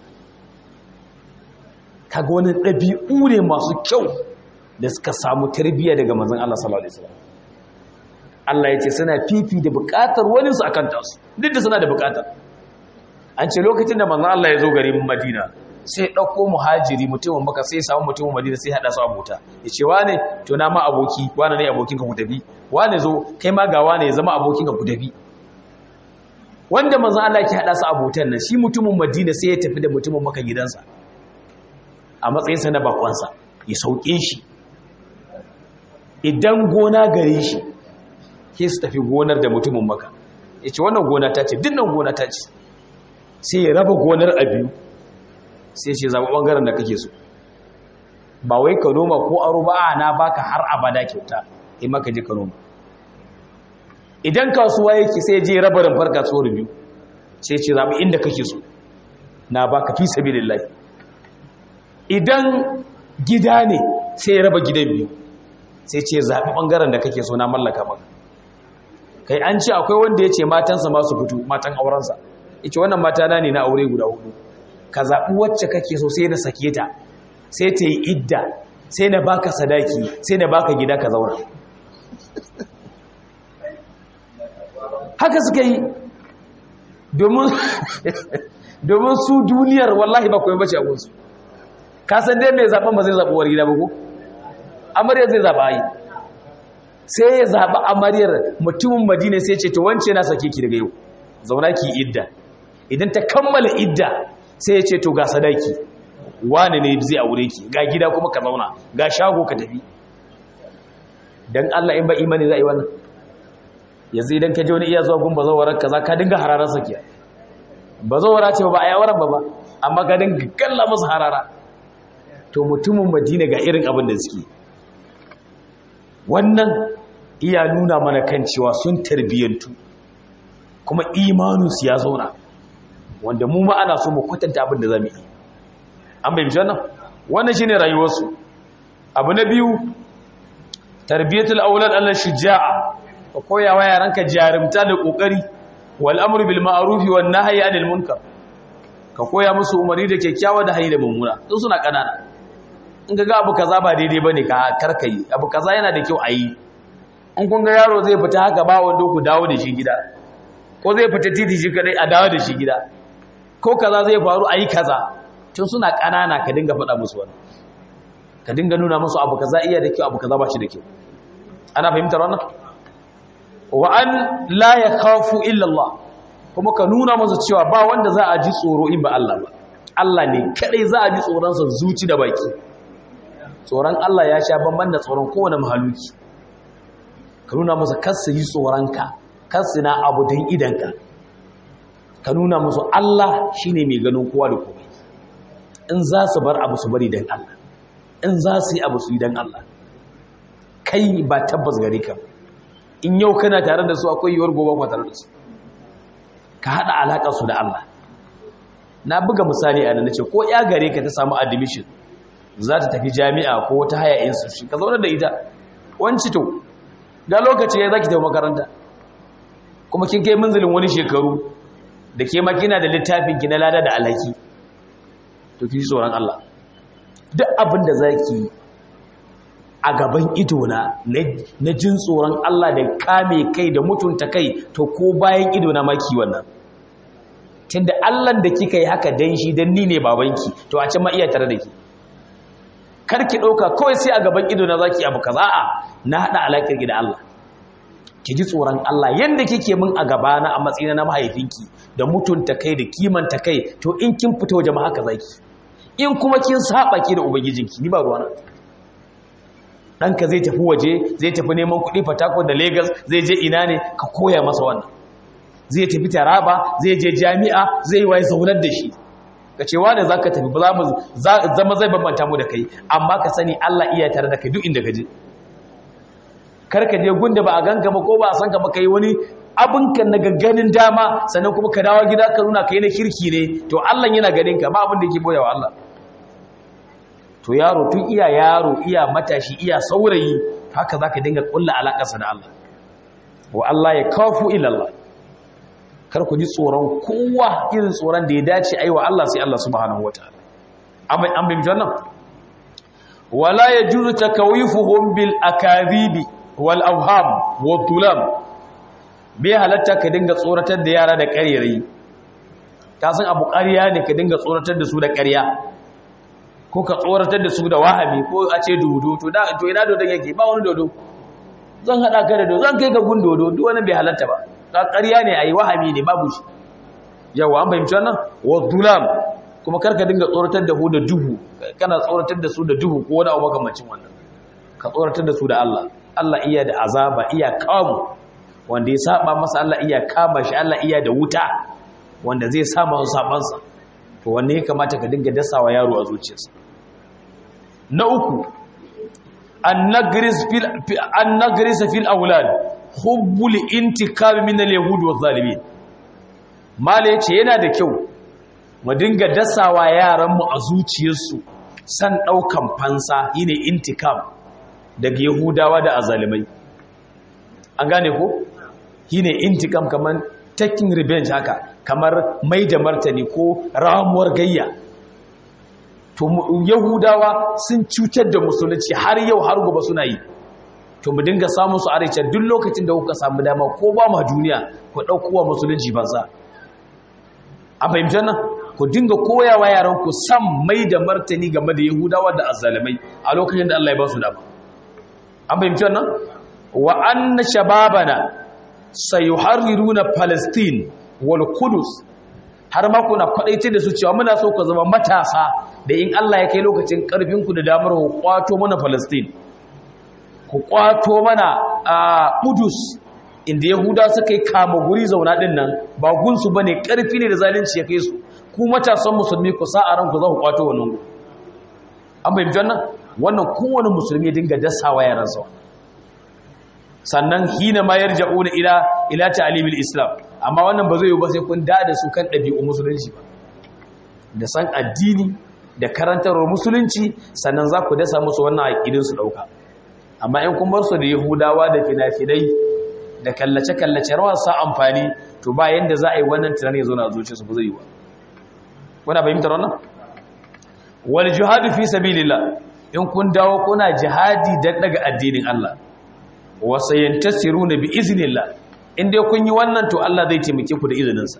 Speaker 1: kaga wani ɗabi'u ne masu kyau da suka samu tarbiyya daga manzon Allah sallallahu alaihi wasallam Allah ya ce suna fifi da buƙatar wani su akan tasu duk da suna da buƙatar an ce lokacin da manzon Allah ya zo garin Madina sai ɗauko muhajiri mutumin maka sai samu mutumin madina sai haɗa su abota ya ce wane to na ma aboki wane ne abokin ka ku tafi wane zo kai ma ga wane ya zama abokin ka ku tafi wanda manzo Allah ke haɗa su abotan nan shi mutumin madina sai ya tafi da mutumin maka gidansa a matsayin sa na bakonsa ya sauke shi idan gona gare shi ke su tafi gonar da mutumin maka ya ce wannan gona ta ce dinnan gona ta ce sai ya raba gonar a biyu sai ce zaɓi ɓangaren da kake so ba wai ka noma ko aro ba a na baka har abada kyauta in maka je ka noma idan kasuwa yake sai je rabarin farka kasuwar biyu sai ce zaɓi inda kake so na baka fi sabi lillahi idan gida ne sai raba gidan biyu sai ce zaɓi ɓangaren da kake so na mallaka maka kai an ce akwai wanda ya ce matansa masu fito matan aurensa ya ce wannan mata na ne na aure guda hudu ka zaɓi wacce kake so sai na sake ta sai ta yi idda sai na baka sadaki sai na baka gida ka zauna haka suka yi domin su duniyar wallahi ba kuma bace abinsu kasan dai mai zaɓen ba zai zaɓi war gida ba ko amaryar zai zaɓa yi sai ya zaɓi amaryar mutumin madina sai ce to wance na sake ki daga yau zauna ki idda idan ta kammala idda sai ya ce to ga sadaki wane ne zai aure ki ga gida kuma ka zauna ga shago ka tafi dan Allah in ba imani za a yi wannan yanzu idan ka je wani iya zuwa gun bazawarar kaza ka dinga hararar sakiya bazawara ce ba a yawaran ba ba amma ka dinga kalla musu harara to mutumin madina ga irin abin da suke wannan iya nuna mana kan cewa sun tarbiyyantu kuma imaninsu ya zauna wanda mu ma ana so mu kwatanta abin da zamu yi an bai wannan wannan shine rayuwarsu abu na biyu tarbiyatul aulad ala shuja'a ka koya wa yaranka jarumta da kokari wal amru bil ma'ruf wan nahyi anil munkar ka koya musu umari da kyakkyawa da hayi da mummuna tun suna kanana in ga abu kaza ba daidai bane ka karkai abu kaza yana da kyau ayi in kun ga yaro zai fita haka ba wanda ku dawo da shi gida ko zai fita titi shi kadai a dawo da shi gida ko kaza zai faru ayi kaza tun suna kanana ka dinga faɗa musu wannan ka dinga nuna musu abu kaza iya da kyau abu kaza ba shi da kyau ana fahimtar wannan wa an la yakhafu illa Allah kuma ka nuna masa cewa ba wanda za a ji tsoro in ba Allah ba Allah ne kadai za a ji tsoronsa zuci da baki tsoron Allah ya sha bamban da tsoron kowane mahaluki ka nuna masa kasa yi tsoronka kasa na abu don idanka ka nuna musu Allah shine mai ganin kowa da komai in za su bar abu su bari don Allah in za su yi abu su yi don Allah kai ba tabbas gare ka in yau kana tare da su akwai yiwuwar gobe ba tare da su ka haɗa alaƙar su da Allah na buga misali a nan ce ko ya gare ka ta samu admission za ta tafi jami'a ko wata haya institution ka zauna da ita wanci to ga lokaci ya zaki tafi makaranta kuma kin kai manzilin wani shekaru da ke makina da littafin ki na lada da alhaki to ki tsoron Allah duk abin da zaki a gaban idona na jin tsoron Allah da kame kai da mutunta kai to ko bayan idona maki wannan tunda Allah da kika yi haka dan shi dan ni ne babanki to a can ma iya tare da ki karki dauka kawai sai a gaban idona zaki abu kaza a na hada alakar ki da Allah ki ji tsoron Allah yanda kike min a gaba na a matsayin na mahaifinki da mutunta kai da kimanta kai to in kin fito jama'a haka zaki in kuma kin saba ki da ubangijinki ni ba ruwana ɗanka zai tafi waje zai tafi neman kuɗi fatako da Legas zai je ina ne ka koya masa wannan zai tafi taraba zai je jami'a zai yi waye zaunar da shi ka cewa da za ka tafi ba zama zai bambanta mu da kai amma ka sani Allah iya tare da kai duk inda ka je karka je gunda ba a ganka ba ko ba a san ka ba kai wani abinka na gagganin dama sannan kuma ka dawo gida ka nuna kai na kirki ne to Allah yana ganin ka ba abin da yake boyawa Allah to yaro tun iya yaro iya matashi iya saurayi haka zaka dinga kulla alakarsa da Allah wa Allah ya kafu ila Allah kar ku ji tsoron kowa irin tsoron da ya dace aiwa Allah sai Allah subhanahu wataala amma an bin jannan wala yajuzu takawifuhum bil akadhibi wal awham wa tulam bai halatta ka dinga tsoratar da yara da ƙaryayi ka san abu ƙarya ne ka dinga tsoratar da su da ƙarya ko ka tsoratar da su da wahami ko a ce dodo to da to ina dodon yake ba wani dodo zan hada ka da dodo zan kai ka gun dodo duk wani bai halatta ba ka ƙarya ne ayi wahami ne babu shi yawa an fahimci wannan wa dulam kuma karka dinga tsoratar da hu da duhu kana tsoratar da su da duhu ko wani abu makamancin wannan ka tsoratar da su da Allah Allah iya da azaba iya kamu wanda ya saba masa Allah iya kama shi Allah iya da wuta wanda zai sa masa sabansa to wanne ya kamata ka dinga dasawa yaro a zuciyarsa na uku annagris fil aulad hubbul intikam min al-yahud wa zalimin mala yace yana da kyau mu dinga dasawa yaran mu a zuciyarsu san daukan fansa yine intikam daga yahudawa da azalimai an gane ko yine intikam kaman taking revenge haka kamar mai da martani ko ramuwar gayya to yahudawa sun cutar da musulunci har yau har gobe suna yi to mu dinga samun su arewa duk lokacin da kuka samu dama ko ba ma duniya ku ɗaukowa musulunci banza a fahimtar nan ku dinga koyawa yaran ku san mai da martani game da yahudawa da azalimai a lokacin da Allah ya ba su dama an fahimtar nan wa anna shababana sayuharriruna palestine wal kudus har ma kuna kwadaice da su cewa muna so ku zama matasa da in Allah ya kai lokacin karfin ku da damar ku kwato mana Palestine ku kwato mana a Kudus inda Yahuda suka yi kama guri zauna din nan ba gunsu bane karfi ne da zalunci ya kai su ku matasan musulmi ku sa a ran ku za ku kwato wannan gu an bayyana wannan wannan kowane musulmi ya dinga dasawa yaransa sannan hina ma yarja'una ila ila ta'limil islam amma wannan ba zai yi ba sai kun da da su kan ɗabi'u musulunci ba da san addini da karantarwar musulunci sannan za ku dasa musu wannan aƙidin su ɗauka amma in kun bar su da yahudawa da fina-finai da kallace-kallace rawar sa amfani to ba yanda za a yi wannan tunanin ya zo na zuciya su ba zai yi ba kuna fahimtar wannan wal jihadu fi sabilillah in kun dawo kuna jihadi dan daga addinin Allah wa sayantasiruna bi iznillah in dai kun yi wannan to Allah zai taimake ku da izininsa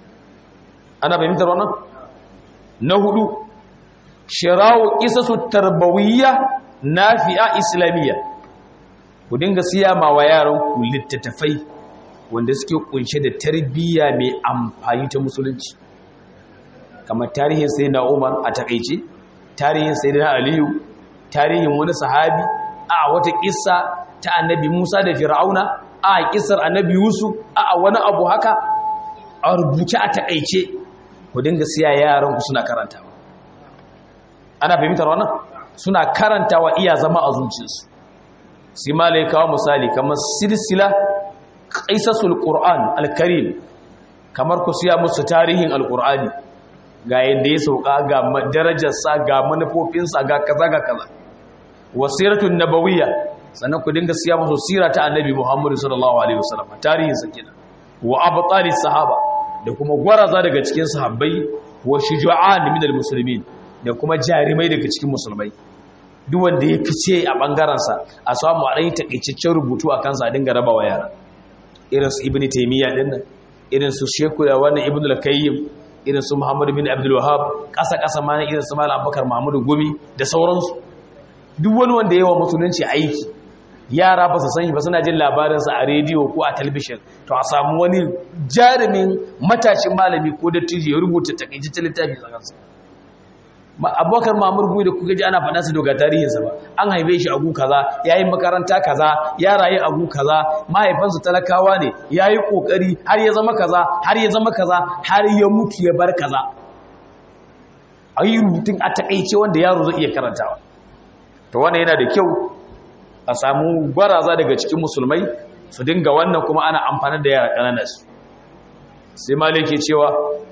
Speaker 1: ana fahimtar wannan na hudu shirawo isasu tarbawiyya nafi'a islamiyya ku dinga siya ma wa yaran ku littattafai wanda suke kunshe da tarbiyya mai amfani ta musulunci kamar tarihin sai na umar a takaice tarihin sai na aliyu tarihin wani sahabi a wata kissa ta annabi musa da fir'auna a kissar annabi yusuf a wani abu haka a rubuce a takaice ku dinga siya yaran ku suna karantawa ana fahimtar wannan suna karantawa iya zama a zuciyarsu sai malai kawo misali kamar silsila qaisasul qur'an alkarim kamar ku siya musu tarihin alqur'ani ga yadda ya sauka ga darajarsa ga manufofinsa ga kaza ga kaza wasiratun nabawiyya sannan ku dinga siya musu sira ta annabi Muhammad sallallahu alaihi wasallam tarihin sa kenan wa abtalis sahaba da kuma gwaraza daga cikin sahabbai wa shuju'an min almuslimin da kuma jarimai daga cikin musulmai duk wanda ya fice a bangaren sa a samu a dai takeicecen rubutu a kansa a dinga rabawa yara irin su ibnu taymiya dinnan irin su sheku da wannan ibnu al-qayyim irin su Muhammad bin Abdul Wahhab kasa kasa ma irin su Malam Abubakar Muhammadu Gumi da sauransu duk wani wanda yawa musulunci aiki yara ba su san shi ba suna jin labarinsa a rediyo ko a talbishin to a samu wani jarumin matashin malami ko dattijo ya rubuta takaitaccen littafi a kansa abubakar mamur gumi da kuka ji ana faɗa su daga tarihinsa ba an haife shi agu kaza ya yi makaranta kaza ya rayu agu kaza mahaifansu talakawa ne ya yi ƙoƙari har ya zama kaza har ya zama kaza har ya mutu ya bar kaza a yi rubutun a taƙaice wanda yaro zai iya karantawa to wannan yana da kyau a samu gwaraza daga cikin musulmai su dinga wannan kuma ana amfani da yara ƙananan su sai maliki cewa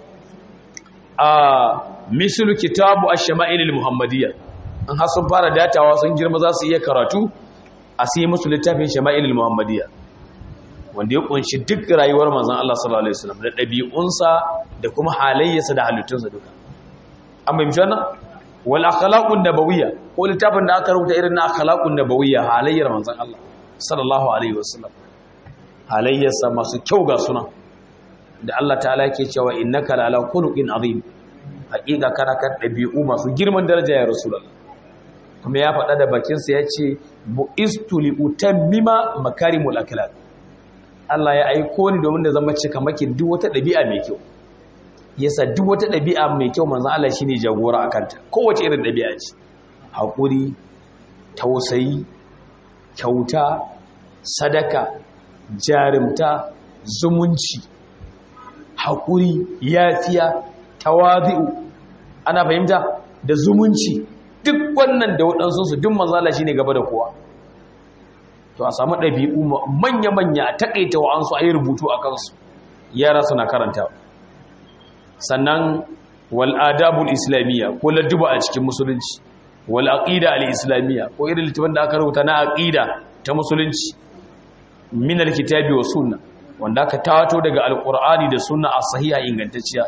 Speaker 1: a mislu kitabu ash-shama'il al-muhammadiyya an har sun fara datawa sun girma za su iya karatu a sai musu littafin shama'il al-muhammadiyya wanda ya kunshi duk rayuwar manzon Allah sallallahu alaihi wasallam da dabi'unsa da kuma halayyarsa da halittunsa duka an bai mishi wannan wal akhlaqun nabawiyya ko littafin da aka rubuta irin na akhlaqun nabawiyya halayyar manzon Allah sallallahu alaihi wasallam halayyarsa masu kyau ga sunan da Allah ta'ala yake cewa innaka la ala khuluqin azim haƙiƙa kana kan ɗabi'u masu girman daraja ya rasulullah kuma ya faɗa da bakinsa ya ce bu'istu li utammima makarimul akhlaq Allah ya aiko ni domin da zama cika maki duk wata ɗabi'a mai kyau yasa duk wata ɗabi'a mai kyau manzon Allah shine jagora akan ta kowace irin ɗabi'a ce hakuri tausayi kyauta sadaka jarumta zumunci hakuri yafiya tawazi'u ana fahimta da zumunci duk wannan da waɗansu su duk manzon Allah shine gaba da kowa to a samu ɗabi'u manya-manya a taƙaita wa'ansu a yi rubutu a kansu yara suna karanta sannan wal'adabul islamiyya ko ladduba a cikin musulunci wal'aƙida al'islamiyya ko irin littafin da aka rubuta na aƙida ta musulunci min alkitabi wa sunna wanda aka tato daga alƙur'ani da sunna a sahiha ingantacciya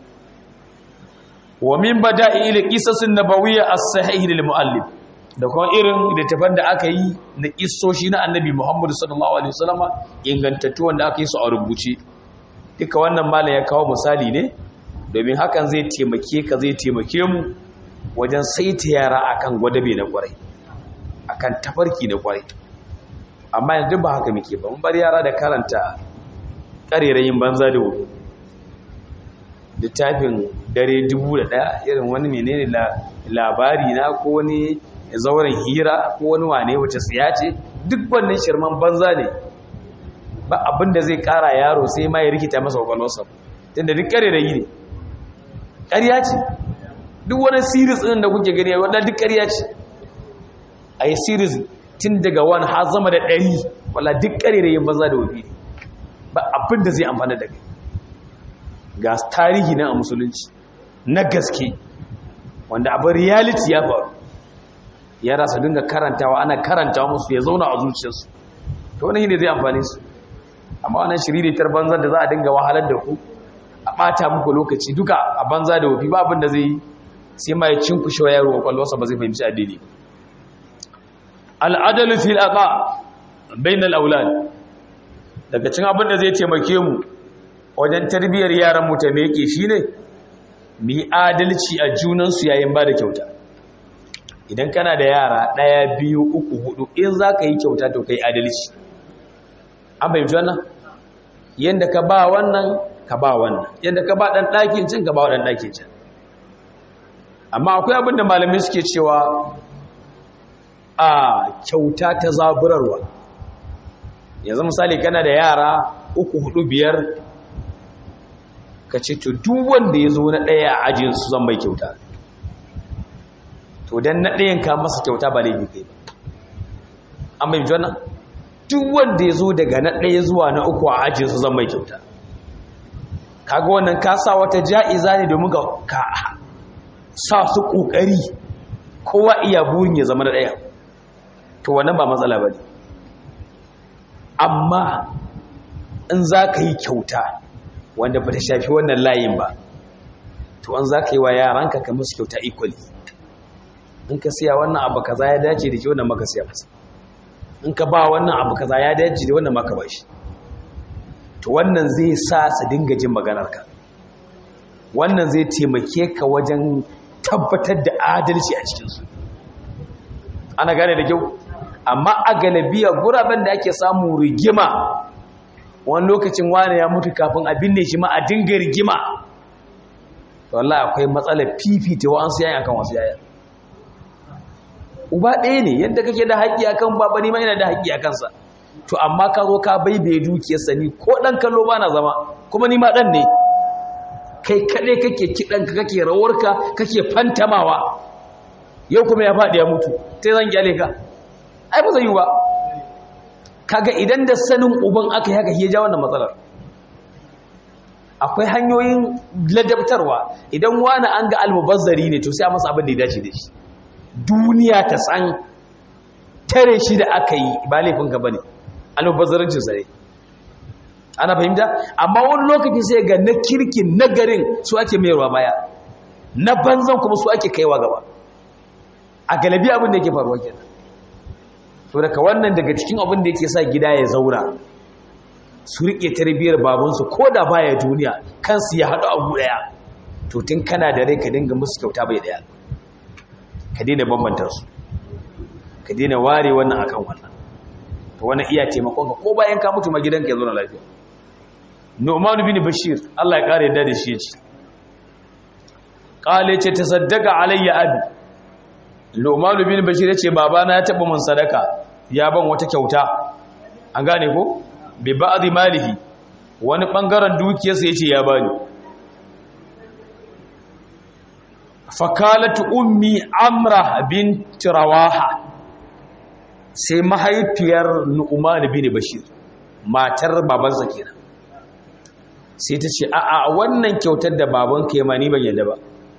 Speaker 1: wa min bada'i ila qisasin nabawiyya as-sahih lil muallif da kuma irin littafan da aka yi na kissoshi na annabi Muhammadu sallallahu alaihi wasallama ingantattu wanda aka yi su a rubuce duka wannan malam ya kawo misali ne domin hakan zai taimake ka zai taimake mu wajen saita yara akan gwadabe na kwarai akan tafarki na kwarai amma yanzu ba haka muke ba mun bar yara da karanta karerayin banza da wuri littafin dare dubu da ɗaya irin wani menene labari na ko wani zauren hira ko wani wane wace tsiya ce duk wannan shirman banza ne ba abin da zai kara yaro sai ma ya rikita masa kwakwalwarsa tunda duk kare da yi ne ƙarya ce duk wani series ɗin da kuke gani wadda duk ƙarya ce a yi series tun daga wani har zama da ɗari wala duk ƙare da yin banza da wafi ba abin da zai amfana da kai ga tarihi na a musulunci na gaske wanda abin reality ya faru yara su dinga karantawa ana karanta musu ya zauna a zuciyarsu to wani ne zai amfani su amma wannan shiriritar banza da za a dinga wahalar da ku a ɓata muku lokaci duka a banza da wafi ba abin da zai yi sai ma ya cinkushe wa yaro kwakwalwarsa ba zai fahimci addini al'adalu fil aqa bainal aulad daga cin abin da zai taimake mu wajen tarbiyyar yaran mu ta meke shine mu yi adalci a junansu yayin ba da kyauta idan kana da yara ɗaya biyu uku hudu in za ka yi kyauta to ka yi adalci an bai wannan yanda ka ba wannan ka ba wannan yanda ka ba dan ɗakin cin ka ba wa dan ɗakin cin amma akwai abin da malamai suke cewa a kyauta ta zaburarwa yanzu misali kana da yara uku hudu biyar ka ce to duk wanda ya zo na ɗaya a ajinsu zan mai kyauta to don na ɗayan ka masa kyauta ba laifi kai ba an bai jona duk wanda ya zo daga na ɗaya zuwa na uku a ajinsu zan mai kyauta kaga wannan ka sa wata ja'iza ne domin ka sa su ƙoƙari kowa iya burin ya zama na ɗaya to wannan ba matsala ba ne amma in za ka yi kyauta wanda ba ta shafi wannan layin ba to an za ka yi wa yaranka ka musu kyauta equally in ka siya wannan abu kaza ya dace da ke wannan maka siya masa in ka ba wannan abu kaza ya dace da wannan maka ba shi to wannan zai sa su dinga jin maganarka wannan zai taimake ka wajen tabbatar da adalci a cikinsu ana gane da kyau amma a galabiya guraben da ake samu rigima wani lokacin wane ya mutu kafin a binne shi ma a dinga rigima wallahi akwai matsalar fifita wa'ansu yayin akan wasu yayin uba ɗaya ne yadda kake da haƙƙi akan baba ni ma yana da haƙƙi akan sa to amma ka zo ka baibaye dukiyarsa ni ko ɗan kallo ba na zama kuma ni ma ɗan ne kai kaɗai kake kiɗanka kake rawarka kake fantamawa yau kuma ya faɗi ya mutu sai zan kyale ka ai ba zai yi ba kaga idan da sanin uban aka yi haka ya ja wannan matsalar akwai hanyoyin ladabtarwa idan wani an ga almubazzari ne to sai a masa abin da ya dace da shi duniya ta san tare shi da aka yi ba laifinka ba ne almubazzarancin sa ne ana fahimta amma wani lokaci sai ga na kirkin na garin su ake mayarwa baya na banzan kuma su ake kaiwa gaba a galabi abin da yake faruwa kenan to daga wannan daga cikin abin da yake sa gida ya zaura su riƙe tarbiyyar babansu ko da baya duniya kansu ya haɗu abu ɗaya to tun kana da rai ka dinga musu kyauta bai ɗaya ka daina bambanta su ka daina ware wannan akan wannan to wannan iya taimakon ka ko bayan ka mutu ma gidanka ya zo na lafiya Nu'man bin Bashir Allah ya kare yadda da shi yace qale ce tasaddaqa alayya abi Nu'man bin Bashir yace babana ya taba mun sadaka ya ban wata kyauta an gane ko bi ba'dhi malihi wani bangaren dukiyarsa yace ya bani fakalatu ummi amra bint rawaha sai mahaifiyar Nu'man bin Bashir matar babansa kenan sai ta ce a'a wannan kyautar da babanka ya mani ban yadda ba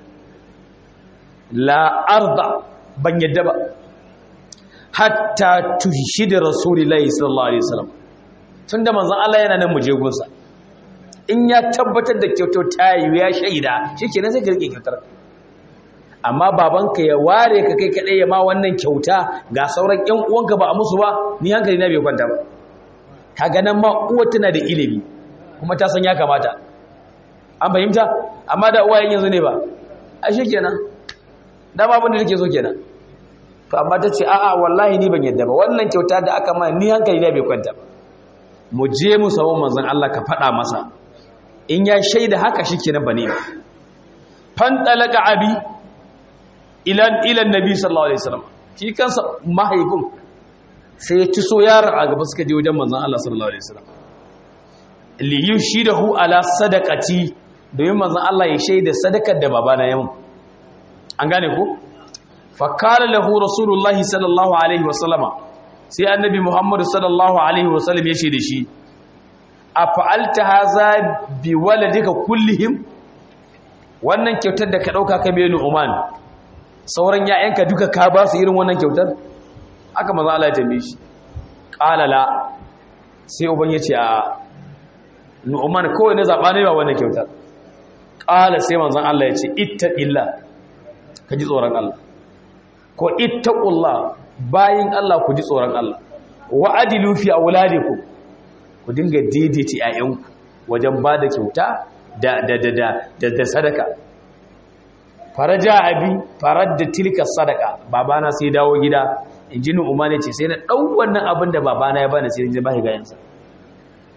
Speaker 1: la arda ban yadda ba hatta tuhshid rasulullahi sallallahu alaihi wasallam tunda manzon Allah yana nan muje gunsa in ya tabbatar da kyautar ta yi ya shaida shikenan sai ka rike kyautar amma babanka ya ware ka kai kadai ya ma wannan kyauta ga sauran ƴan uwanka ba a musu ba ni hankali na bai kwanta ba kaga nan ma uwa tana da ilimi kuma ta san ya kamata an fahimta amma da uwayen yanzu ne ba a shi kenan dama abin da nake so kenan to amma ta ce a'a wallahi ni ban yadda ba wannan kyauta da aka ma ni hankali na bai kwanta mu je mu samu manzon Allah ka faɗa masa in ya shaida haka shi kenan bane fan talaka abi ila ila nabi sallallahu alaihi wasallam shi kansa mahaifin sai ya ci so yaron a gaba suka je wajen manzon Allah sallallahu alaihi wasallam liyu shi da hu ala sadakati domin manzan Allah ya shaida sadakar da babana yamin an gane ku fakala lahu rasulullahi sallallahu alaihi wasallama sai annabi muhammadu sallallahu alaihi wasallam ya shaida shi a fa'alta haza bi waladika kullihim wannan kyautar da ka ɗauka ka bai nu'uman sauran ya'yanka duka ka ba su irin wannan kyautar aka manzan Allah ya tambaye shi ƙalala sai uban ya ce a nu'man kawai na zaɓa ne ba wannan kyautar ƙala sai manzan Allah ya ce ittaqilla ka ji tsoron Allah ko ittaqullah bayin Allah ku ji tsoron Allah wa adilu fi auladikum ku dinga daidaita ƴaƴanku wajen ba da kyauta da da da da da sadaka faraja abi farad da tilka sadaka babana sai dawo gida inji nu'man ya ce sai na dau wannan abin da babana ya bani sai in ji ba shi gayansa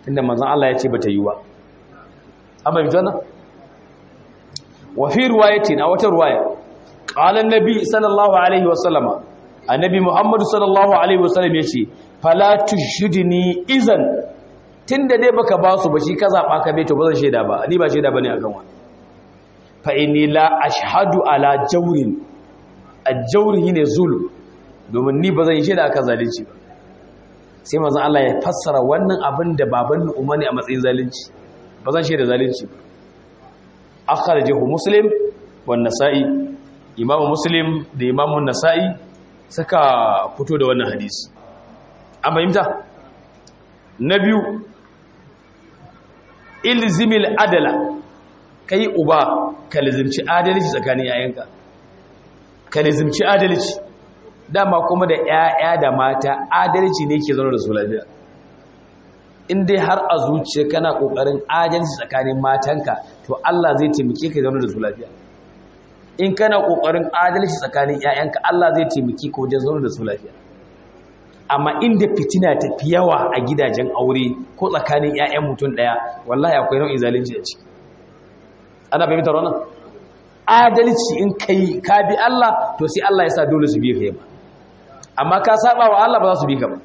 Speaker 1: inda manzon Allah ya ce bata yi ba amma bi wannan wa fi riwayatin a wata riwaya qala an-nabi sallallahu alaihi wa sallama annabi muhammad sallallahu alaihi wa sallam yace fala tushidni izan tunda dai baka ba su ba shi ka zaba ka bai to ba zan sheda ba ni ba sheda bane akan wa fa inni la ashhadu ala jawrin al-jawri ne zulm domin ni ba zan yi sheda akan zalunci ba sai manzon Allah ya fassara wannan abin da baban Umar ne a matsayin zalunci ba zan sheda zalunci ba akhrajahu muslim wan nasa'i imamu muslim da imamu nasa'i suka fito da wannan hadisi an fahimta na biyu ilzimil adala kai uba ka lizimci adalci tsakanin yayanka ka lizimci adalci dama kuma da 'ya'ya da mata adalci ne ke zaune da su lafiya in dai har a zuciya kana kokarin adalci tsakanin matanka to Allah zai taimake ka zaune da su lafiya in kana kokarin adalci tsakanin ƴaƴanka Allah zai taimake ka wajen zaune da su lafiya amma inda fitina ta fi yawa a gidajen aure ko tsakanin ƴaƴan mutum ɗaya wallahi akwai nau'in zalunci a ciki ana fahimtar wannan adalci in kai ka bi Allah to sai Allah ya sa dole su bi ka ba amma ka saba wa Allah ba za su bi ka ba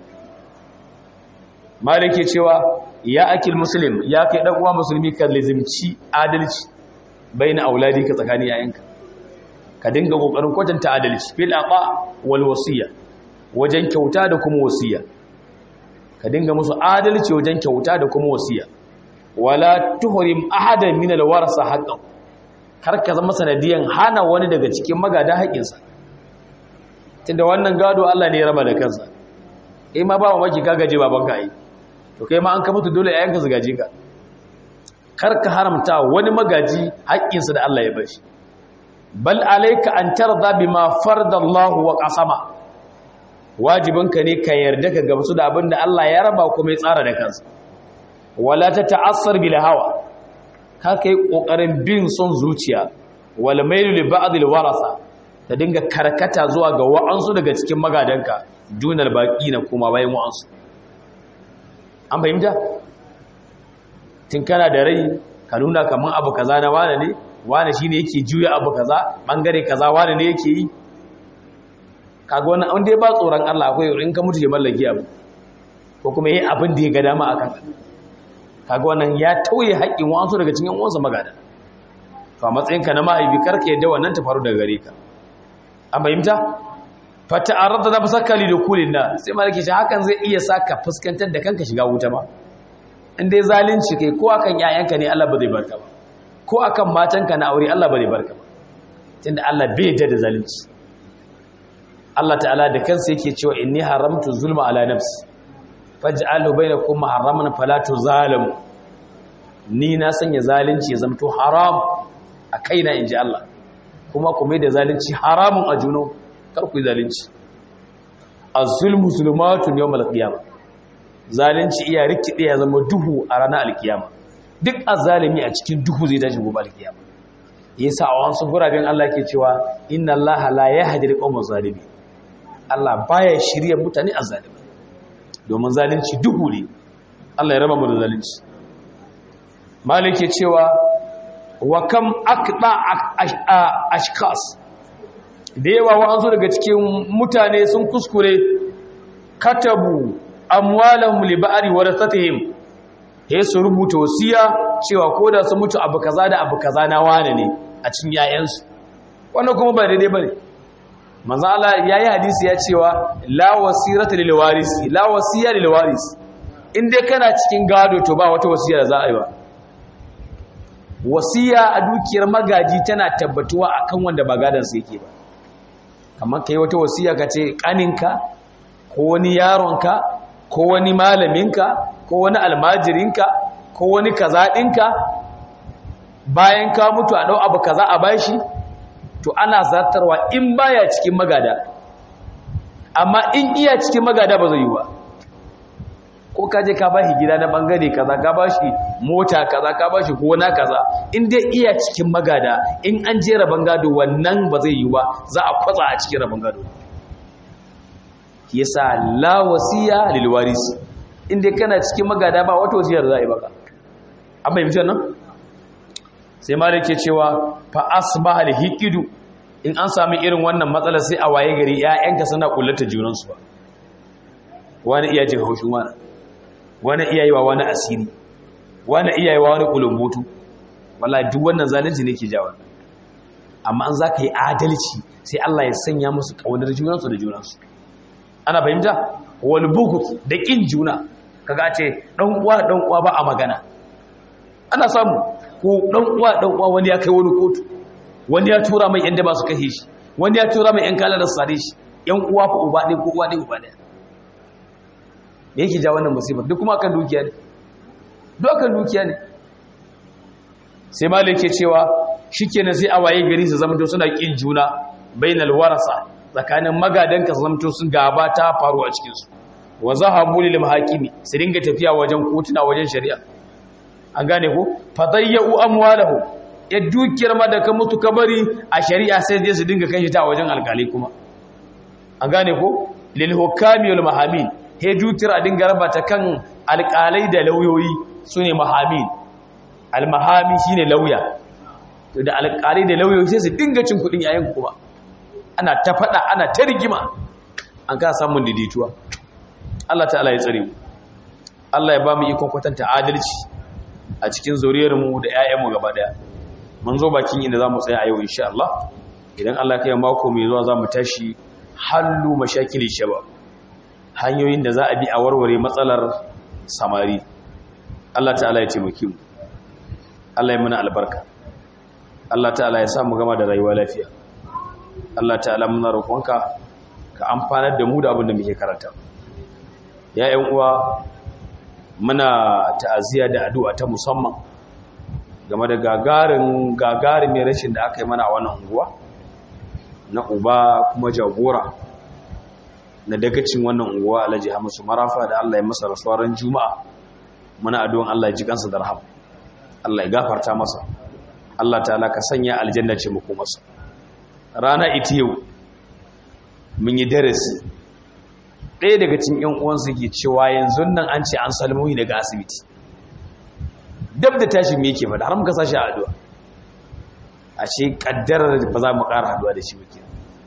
Speaker 1: malike cewa ya akil muslim ya kai dan uwa musulmi ka lazimci adalci baina auladi ka tsakanin yayanka ka dinga kokarin kwatanta adalci fil aqa wal wasiya wajen kyauta da kuma wasiya ka dinga musu adalci wajen kyauta da kuma wasiya wala tuhrim ahadan min al warasa haqqan kar ka zama sanadiyan hana wani daga cikin magada haƙinsa tunda wannan gado Allah ne ya raba da kansa eh ma ba mamaki ka gaje babanka ai to kai ma an ka mutu dole yayanka su gaje ka kar ka haramta wani magaji haƙƙinsa da Allah ya bashi bal alayka an tarda bima fardallahu wa qasama wajibinka ne ka yarda ka gamsu da abin da Allah ya raba kuma ya tsara da kansa wala ta ta'assar bil hawa ka kai kokarin bin son zuciya wal mailu li ba'd al warasa ta dinga karkata zuwa ga wa'ansu daga cikin magadanka dunal baqina kuma bayan wa'ansu an fahimta tun kana da rai ka nuna kaman abu kaza na wane ne wane shine yake juya abu kaza bangare kaza wane ne yake yi kaga wannan an dai ba tsoron Allah akwai in ka mutu ya mallaki abu ko kuma yi abin da ya ga dama akan kaga wannan ya tauye haƙƙin wasu daga cikin uwansa magada to a matsayinka na mahaifi karka yadda wannan ta faru daga gare ka an fahimta fata arada da fasaka li dukulin na sai malaki shi hakan zai iya saka fuskantar da kanka shiga wuta ma in dai zalunci kai ko akan yayanka ne Allah ba zai barka ba ko akan matanka na aure Allah ba zai barka ba tunda Allah bai yarda da zalunci Allah ta'ala da kansa yake cewa inni haramtu zulma ala nafsi faj'alhu bainakum muharraman fala tuzalimu ni na sanya zalunci ya zamto haram a kaina inji Allah kuma ku mai da zalunci haramun a juno kar ku yi zalunci az-zulmu zulumatun yawmal qiyamah zalunci iya rikide ya zama duhu a ranar alkiyama duk azzalimi a cikin duhu zai tashi gobe alkiyama yasa a wasu guraben Allah ke cewa inna Allah la yahdi al-qawma zalimin Allah baya shirye mutane azzalimi domin zalunci duhu ne Allah ya raba mu da zalunci malik ke cewa wa kam aqda ashkas da yawa wa'ansu daga cikin mutane sun kuskure katabu amwalahum li ba'ri warathatihim he su rubuta wasiya cewa koda su mutu abu kaza da abu kaza na wane ne a cikin yayansu wannan kuma ba daidai bane manzo Allah yayi hadisi ya cewa la wasirata lil warisi la wasiya lil warisi in dai kana cikin gado to ba wata wasiya da za a yi ba wasiya a dukiyar magaji tana tabbatuwa akan wanda ba gadan sa yake ba kamar kai wata wasiya ka ce kaninka ko wani yaronka ko wani malaminka ko wani almajirinka ko wani kaza ɗinka bayan ka mutu a ɗau abu kaza a bashi to ana zartarwa in baya cikin magada amma in iya cikin magada ba zai yi ba ko ka je ka bashi gida na bangare kaza ka bashi mota kaza ka bashi gona kaza in dai iya cikin magada in an je rabon gado wannan ba zai yi ba za a kwatsa a cikin rabon gado yasa la wasiya lil waris inda kana cikin magada ba wata wasiyar za a yi baka an fahimci nan sai ma da ke cewa fa asbaha al-hiqidu in an sami irin wannan matsala sai a waye gari ƴaƴanka suna kullata junansu ba wani iya jin haushin wani wani iya yi wa wani asiri wani iya yi wa wani kulumbutu wallahi duk wannan zalunci ne ke jawo amma an za ka yi adalci sai Allah ya sanya musu ƙaunar junansu da junansu ana fahimta wal bughd da kin juna kaga ce dan uwa dan uwa ba a magana ana samu ko dan uwa dan uwa wani ya kai wani kotu wani ya tura mai yan da ba su kashe shi wani ya tura mai yan kala da sare shi yan uwa fa uba ɗaya ko uwa ɗaya uba ɗaya me yake ja wannan musibar duk kuma akan dukiya ne duk akan dukiya ne sai malik ke cewa shikenan sai a waye gari su zama suna kin juna bainal warasa tsakanin magadanka su zama sun gaba ta faru a cikin su wa zahabu lil mahakimi su dinga tafiya wajen kotuna wajen shari'a an gane ko fadayyu amwalahu ya dukiyar ma da ka mutu ka bari a shari'a sai dai su dinga kai ta wajen alkali kuma an gane ko lil hukami wal mahamin he dukiyar a dinga raba ta kan alkalai da lauyoyi sune mahamin al mahami shine lauya to da alkalai da lauyoyi sai su dinga cin kudin yayin kuma ana ta fada ana ta rigima an ka samun daidaituwa Allah ta'ala ya tsare mu Allah ya ba mu ikon kwatanta adalci a cikin zuriyarmu da 'ya'yanmu gaba daya mun zo bakin inda zamu tsaya a yau insha Allah idan Allah kai mako mai zuwa zamu tashi hallu mashakili shabab hanyoyin da za a bi a warware matsalar samari Allah ta'ala ya taimake mu Allah ya mana albarka Allah ta'ala ya sa mu gama da rayuwa lafiya Allah ta'ala muna roƙonka ka amfanar da mu da abin da muke karanta ya ƴan uwa muna ta'aziyya da addu'a ta musamman game da gagarin gagarin mai rashin da aka yi mana a wannan unguwa na uba kuma jagora na dagacin wannan unguwa alhaji hamisu marafa da Allah ya masa rasuwar juma'a muna addu'an Allah ya ji kansa da rahama Allah ya gafarta masa Allah ta'ala ka sanya aljanna ce muku masa rana ita yau mun yi darasi ɗaya daga cikin ƴan uwansu ke cewa yanzu nan an ce an salmoyi daga asibiti dab da tashin me yake fada har muka sashi a addu'a ashe kaddarar ba za mu ƙara haduwa da shi muke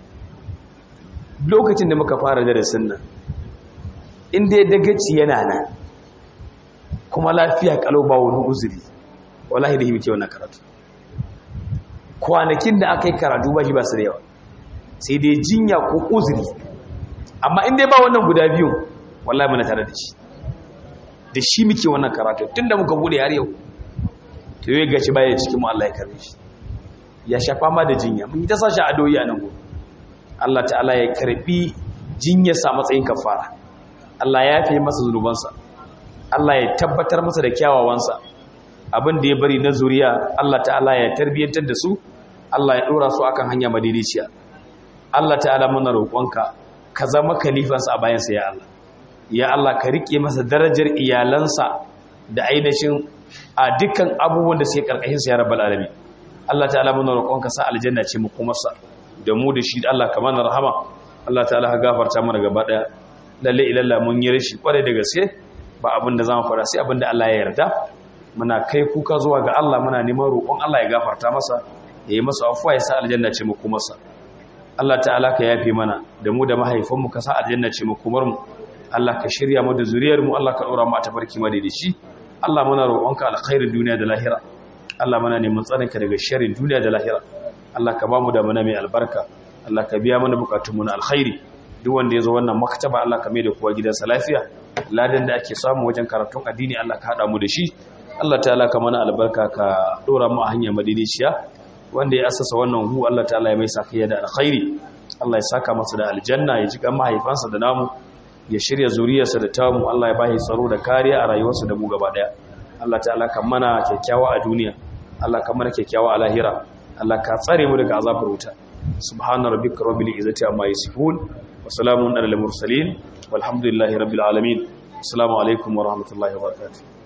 Speaker 1: lokacin da muka fara darasin nan inda ya dagaci yana nan kuma lafiya kalau ba wani uzuri wallahi da yi muke wannan karatu kwanakin da aka yi karatu ba shi ba su da yawa sai dai jinya ko uzuri amma inda ba wannan guda biyun wallahi muna tare da shi da shi muke wannan karatu tunda muka bude har yau to yau gashi baya cikin mu Allah ya karbe shi ya shafa ma da jinya mun yi ta sashi adoyi a nan gobe Allah ta'ala ya karbi jinyar sa matsayin kafara Allah ya yafe masa zunubansa Allah ya tabbatar masa da kyawawansa abin da ya bari na zuriya Allah ta'ala ya tarbiyantar da su Allah ya dora su akan hanya madidiciya Allah ta'ala muna roƙonka ka zama kalifansa a bayansa ya Allah ya Allah ka rike masa darajar iyalansa da ainihin a dukkan abubuwan da suke karkashin sa ya rabbal alamin Allah ta'ala muna roƙonka sa aljanna ce mu kuma sa da mu da shi Allah ka mana rahama Allah ta'ala ka gafarta mana gaba daya lalle ilalla mun yi rashi kware da gaske ba abin da zamu fara sai abin da Allah ya yarda muna kai kuka zuwa ga Allah muna neman roƙon Allah ya gafarta masa ya yi masa afuwa ya sa aljanna ce mu kuma sa Allah ta'ala ka yafe mana da mu da mahaifanmu ka sa aljanna ce mu kumar mu Allah ka shirya mu da zuriyar mu Allah ka dora mu a tafarki madaidaici Allah muna roƙonka alkhairin duniya da lahira Allah muna neman tsarinka daga sharrin duniya da lahira Allah ka ba mu da mana mai albarka Allah ka biya mana bukatunmu na alkhairi duk wanda ya zo wannan maktaba Allah ka mai da kowa gidansa lafiya ladan da ake samu wajen karatun addini Allah ka hada mu da shi Allah ta'ala ka mana albarka ka dora mu a hanya madaidaiciya wanda ya asasa wannan hu Allah ta'ala ya mai sakayya da alkhairi Allah ya saka masa da aljanna ya ji kan mahaifansa da namu ya shirya zuriyarsa da tamu Allah ya bashi tsaro da kariya a rayuwarsa da mu gaba daya Allah ta'ala kan mana kyakkyawa a duniya Allah kan mana kyakkyawa a lahira Allah ka tsare mu daga azabar wuta subhana rabbika rabbil izzati amma yasifun wa salamun alal mursalin walhamdulillahi rabbil alamin assalamu alaikum wa rahmatullahi wa barakatuh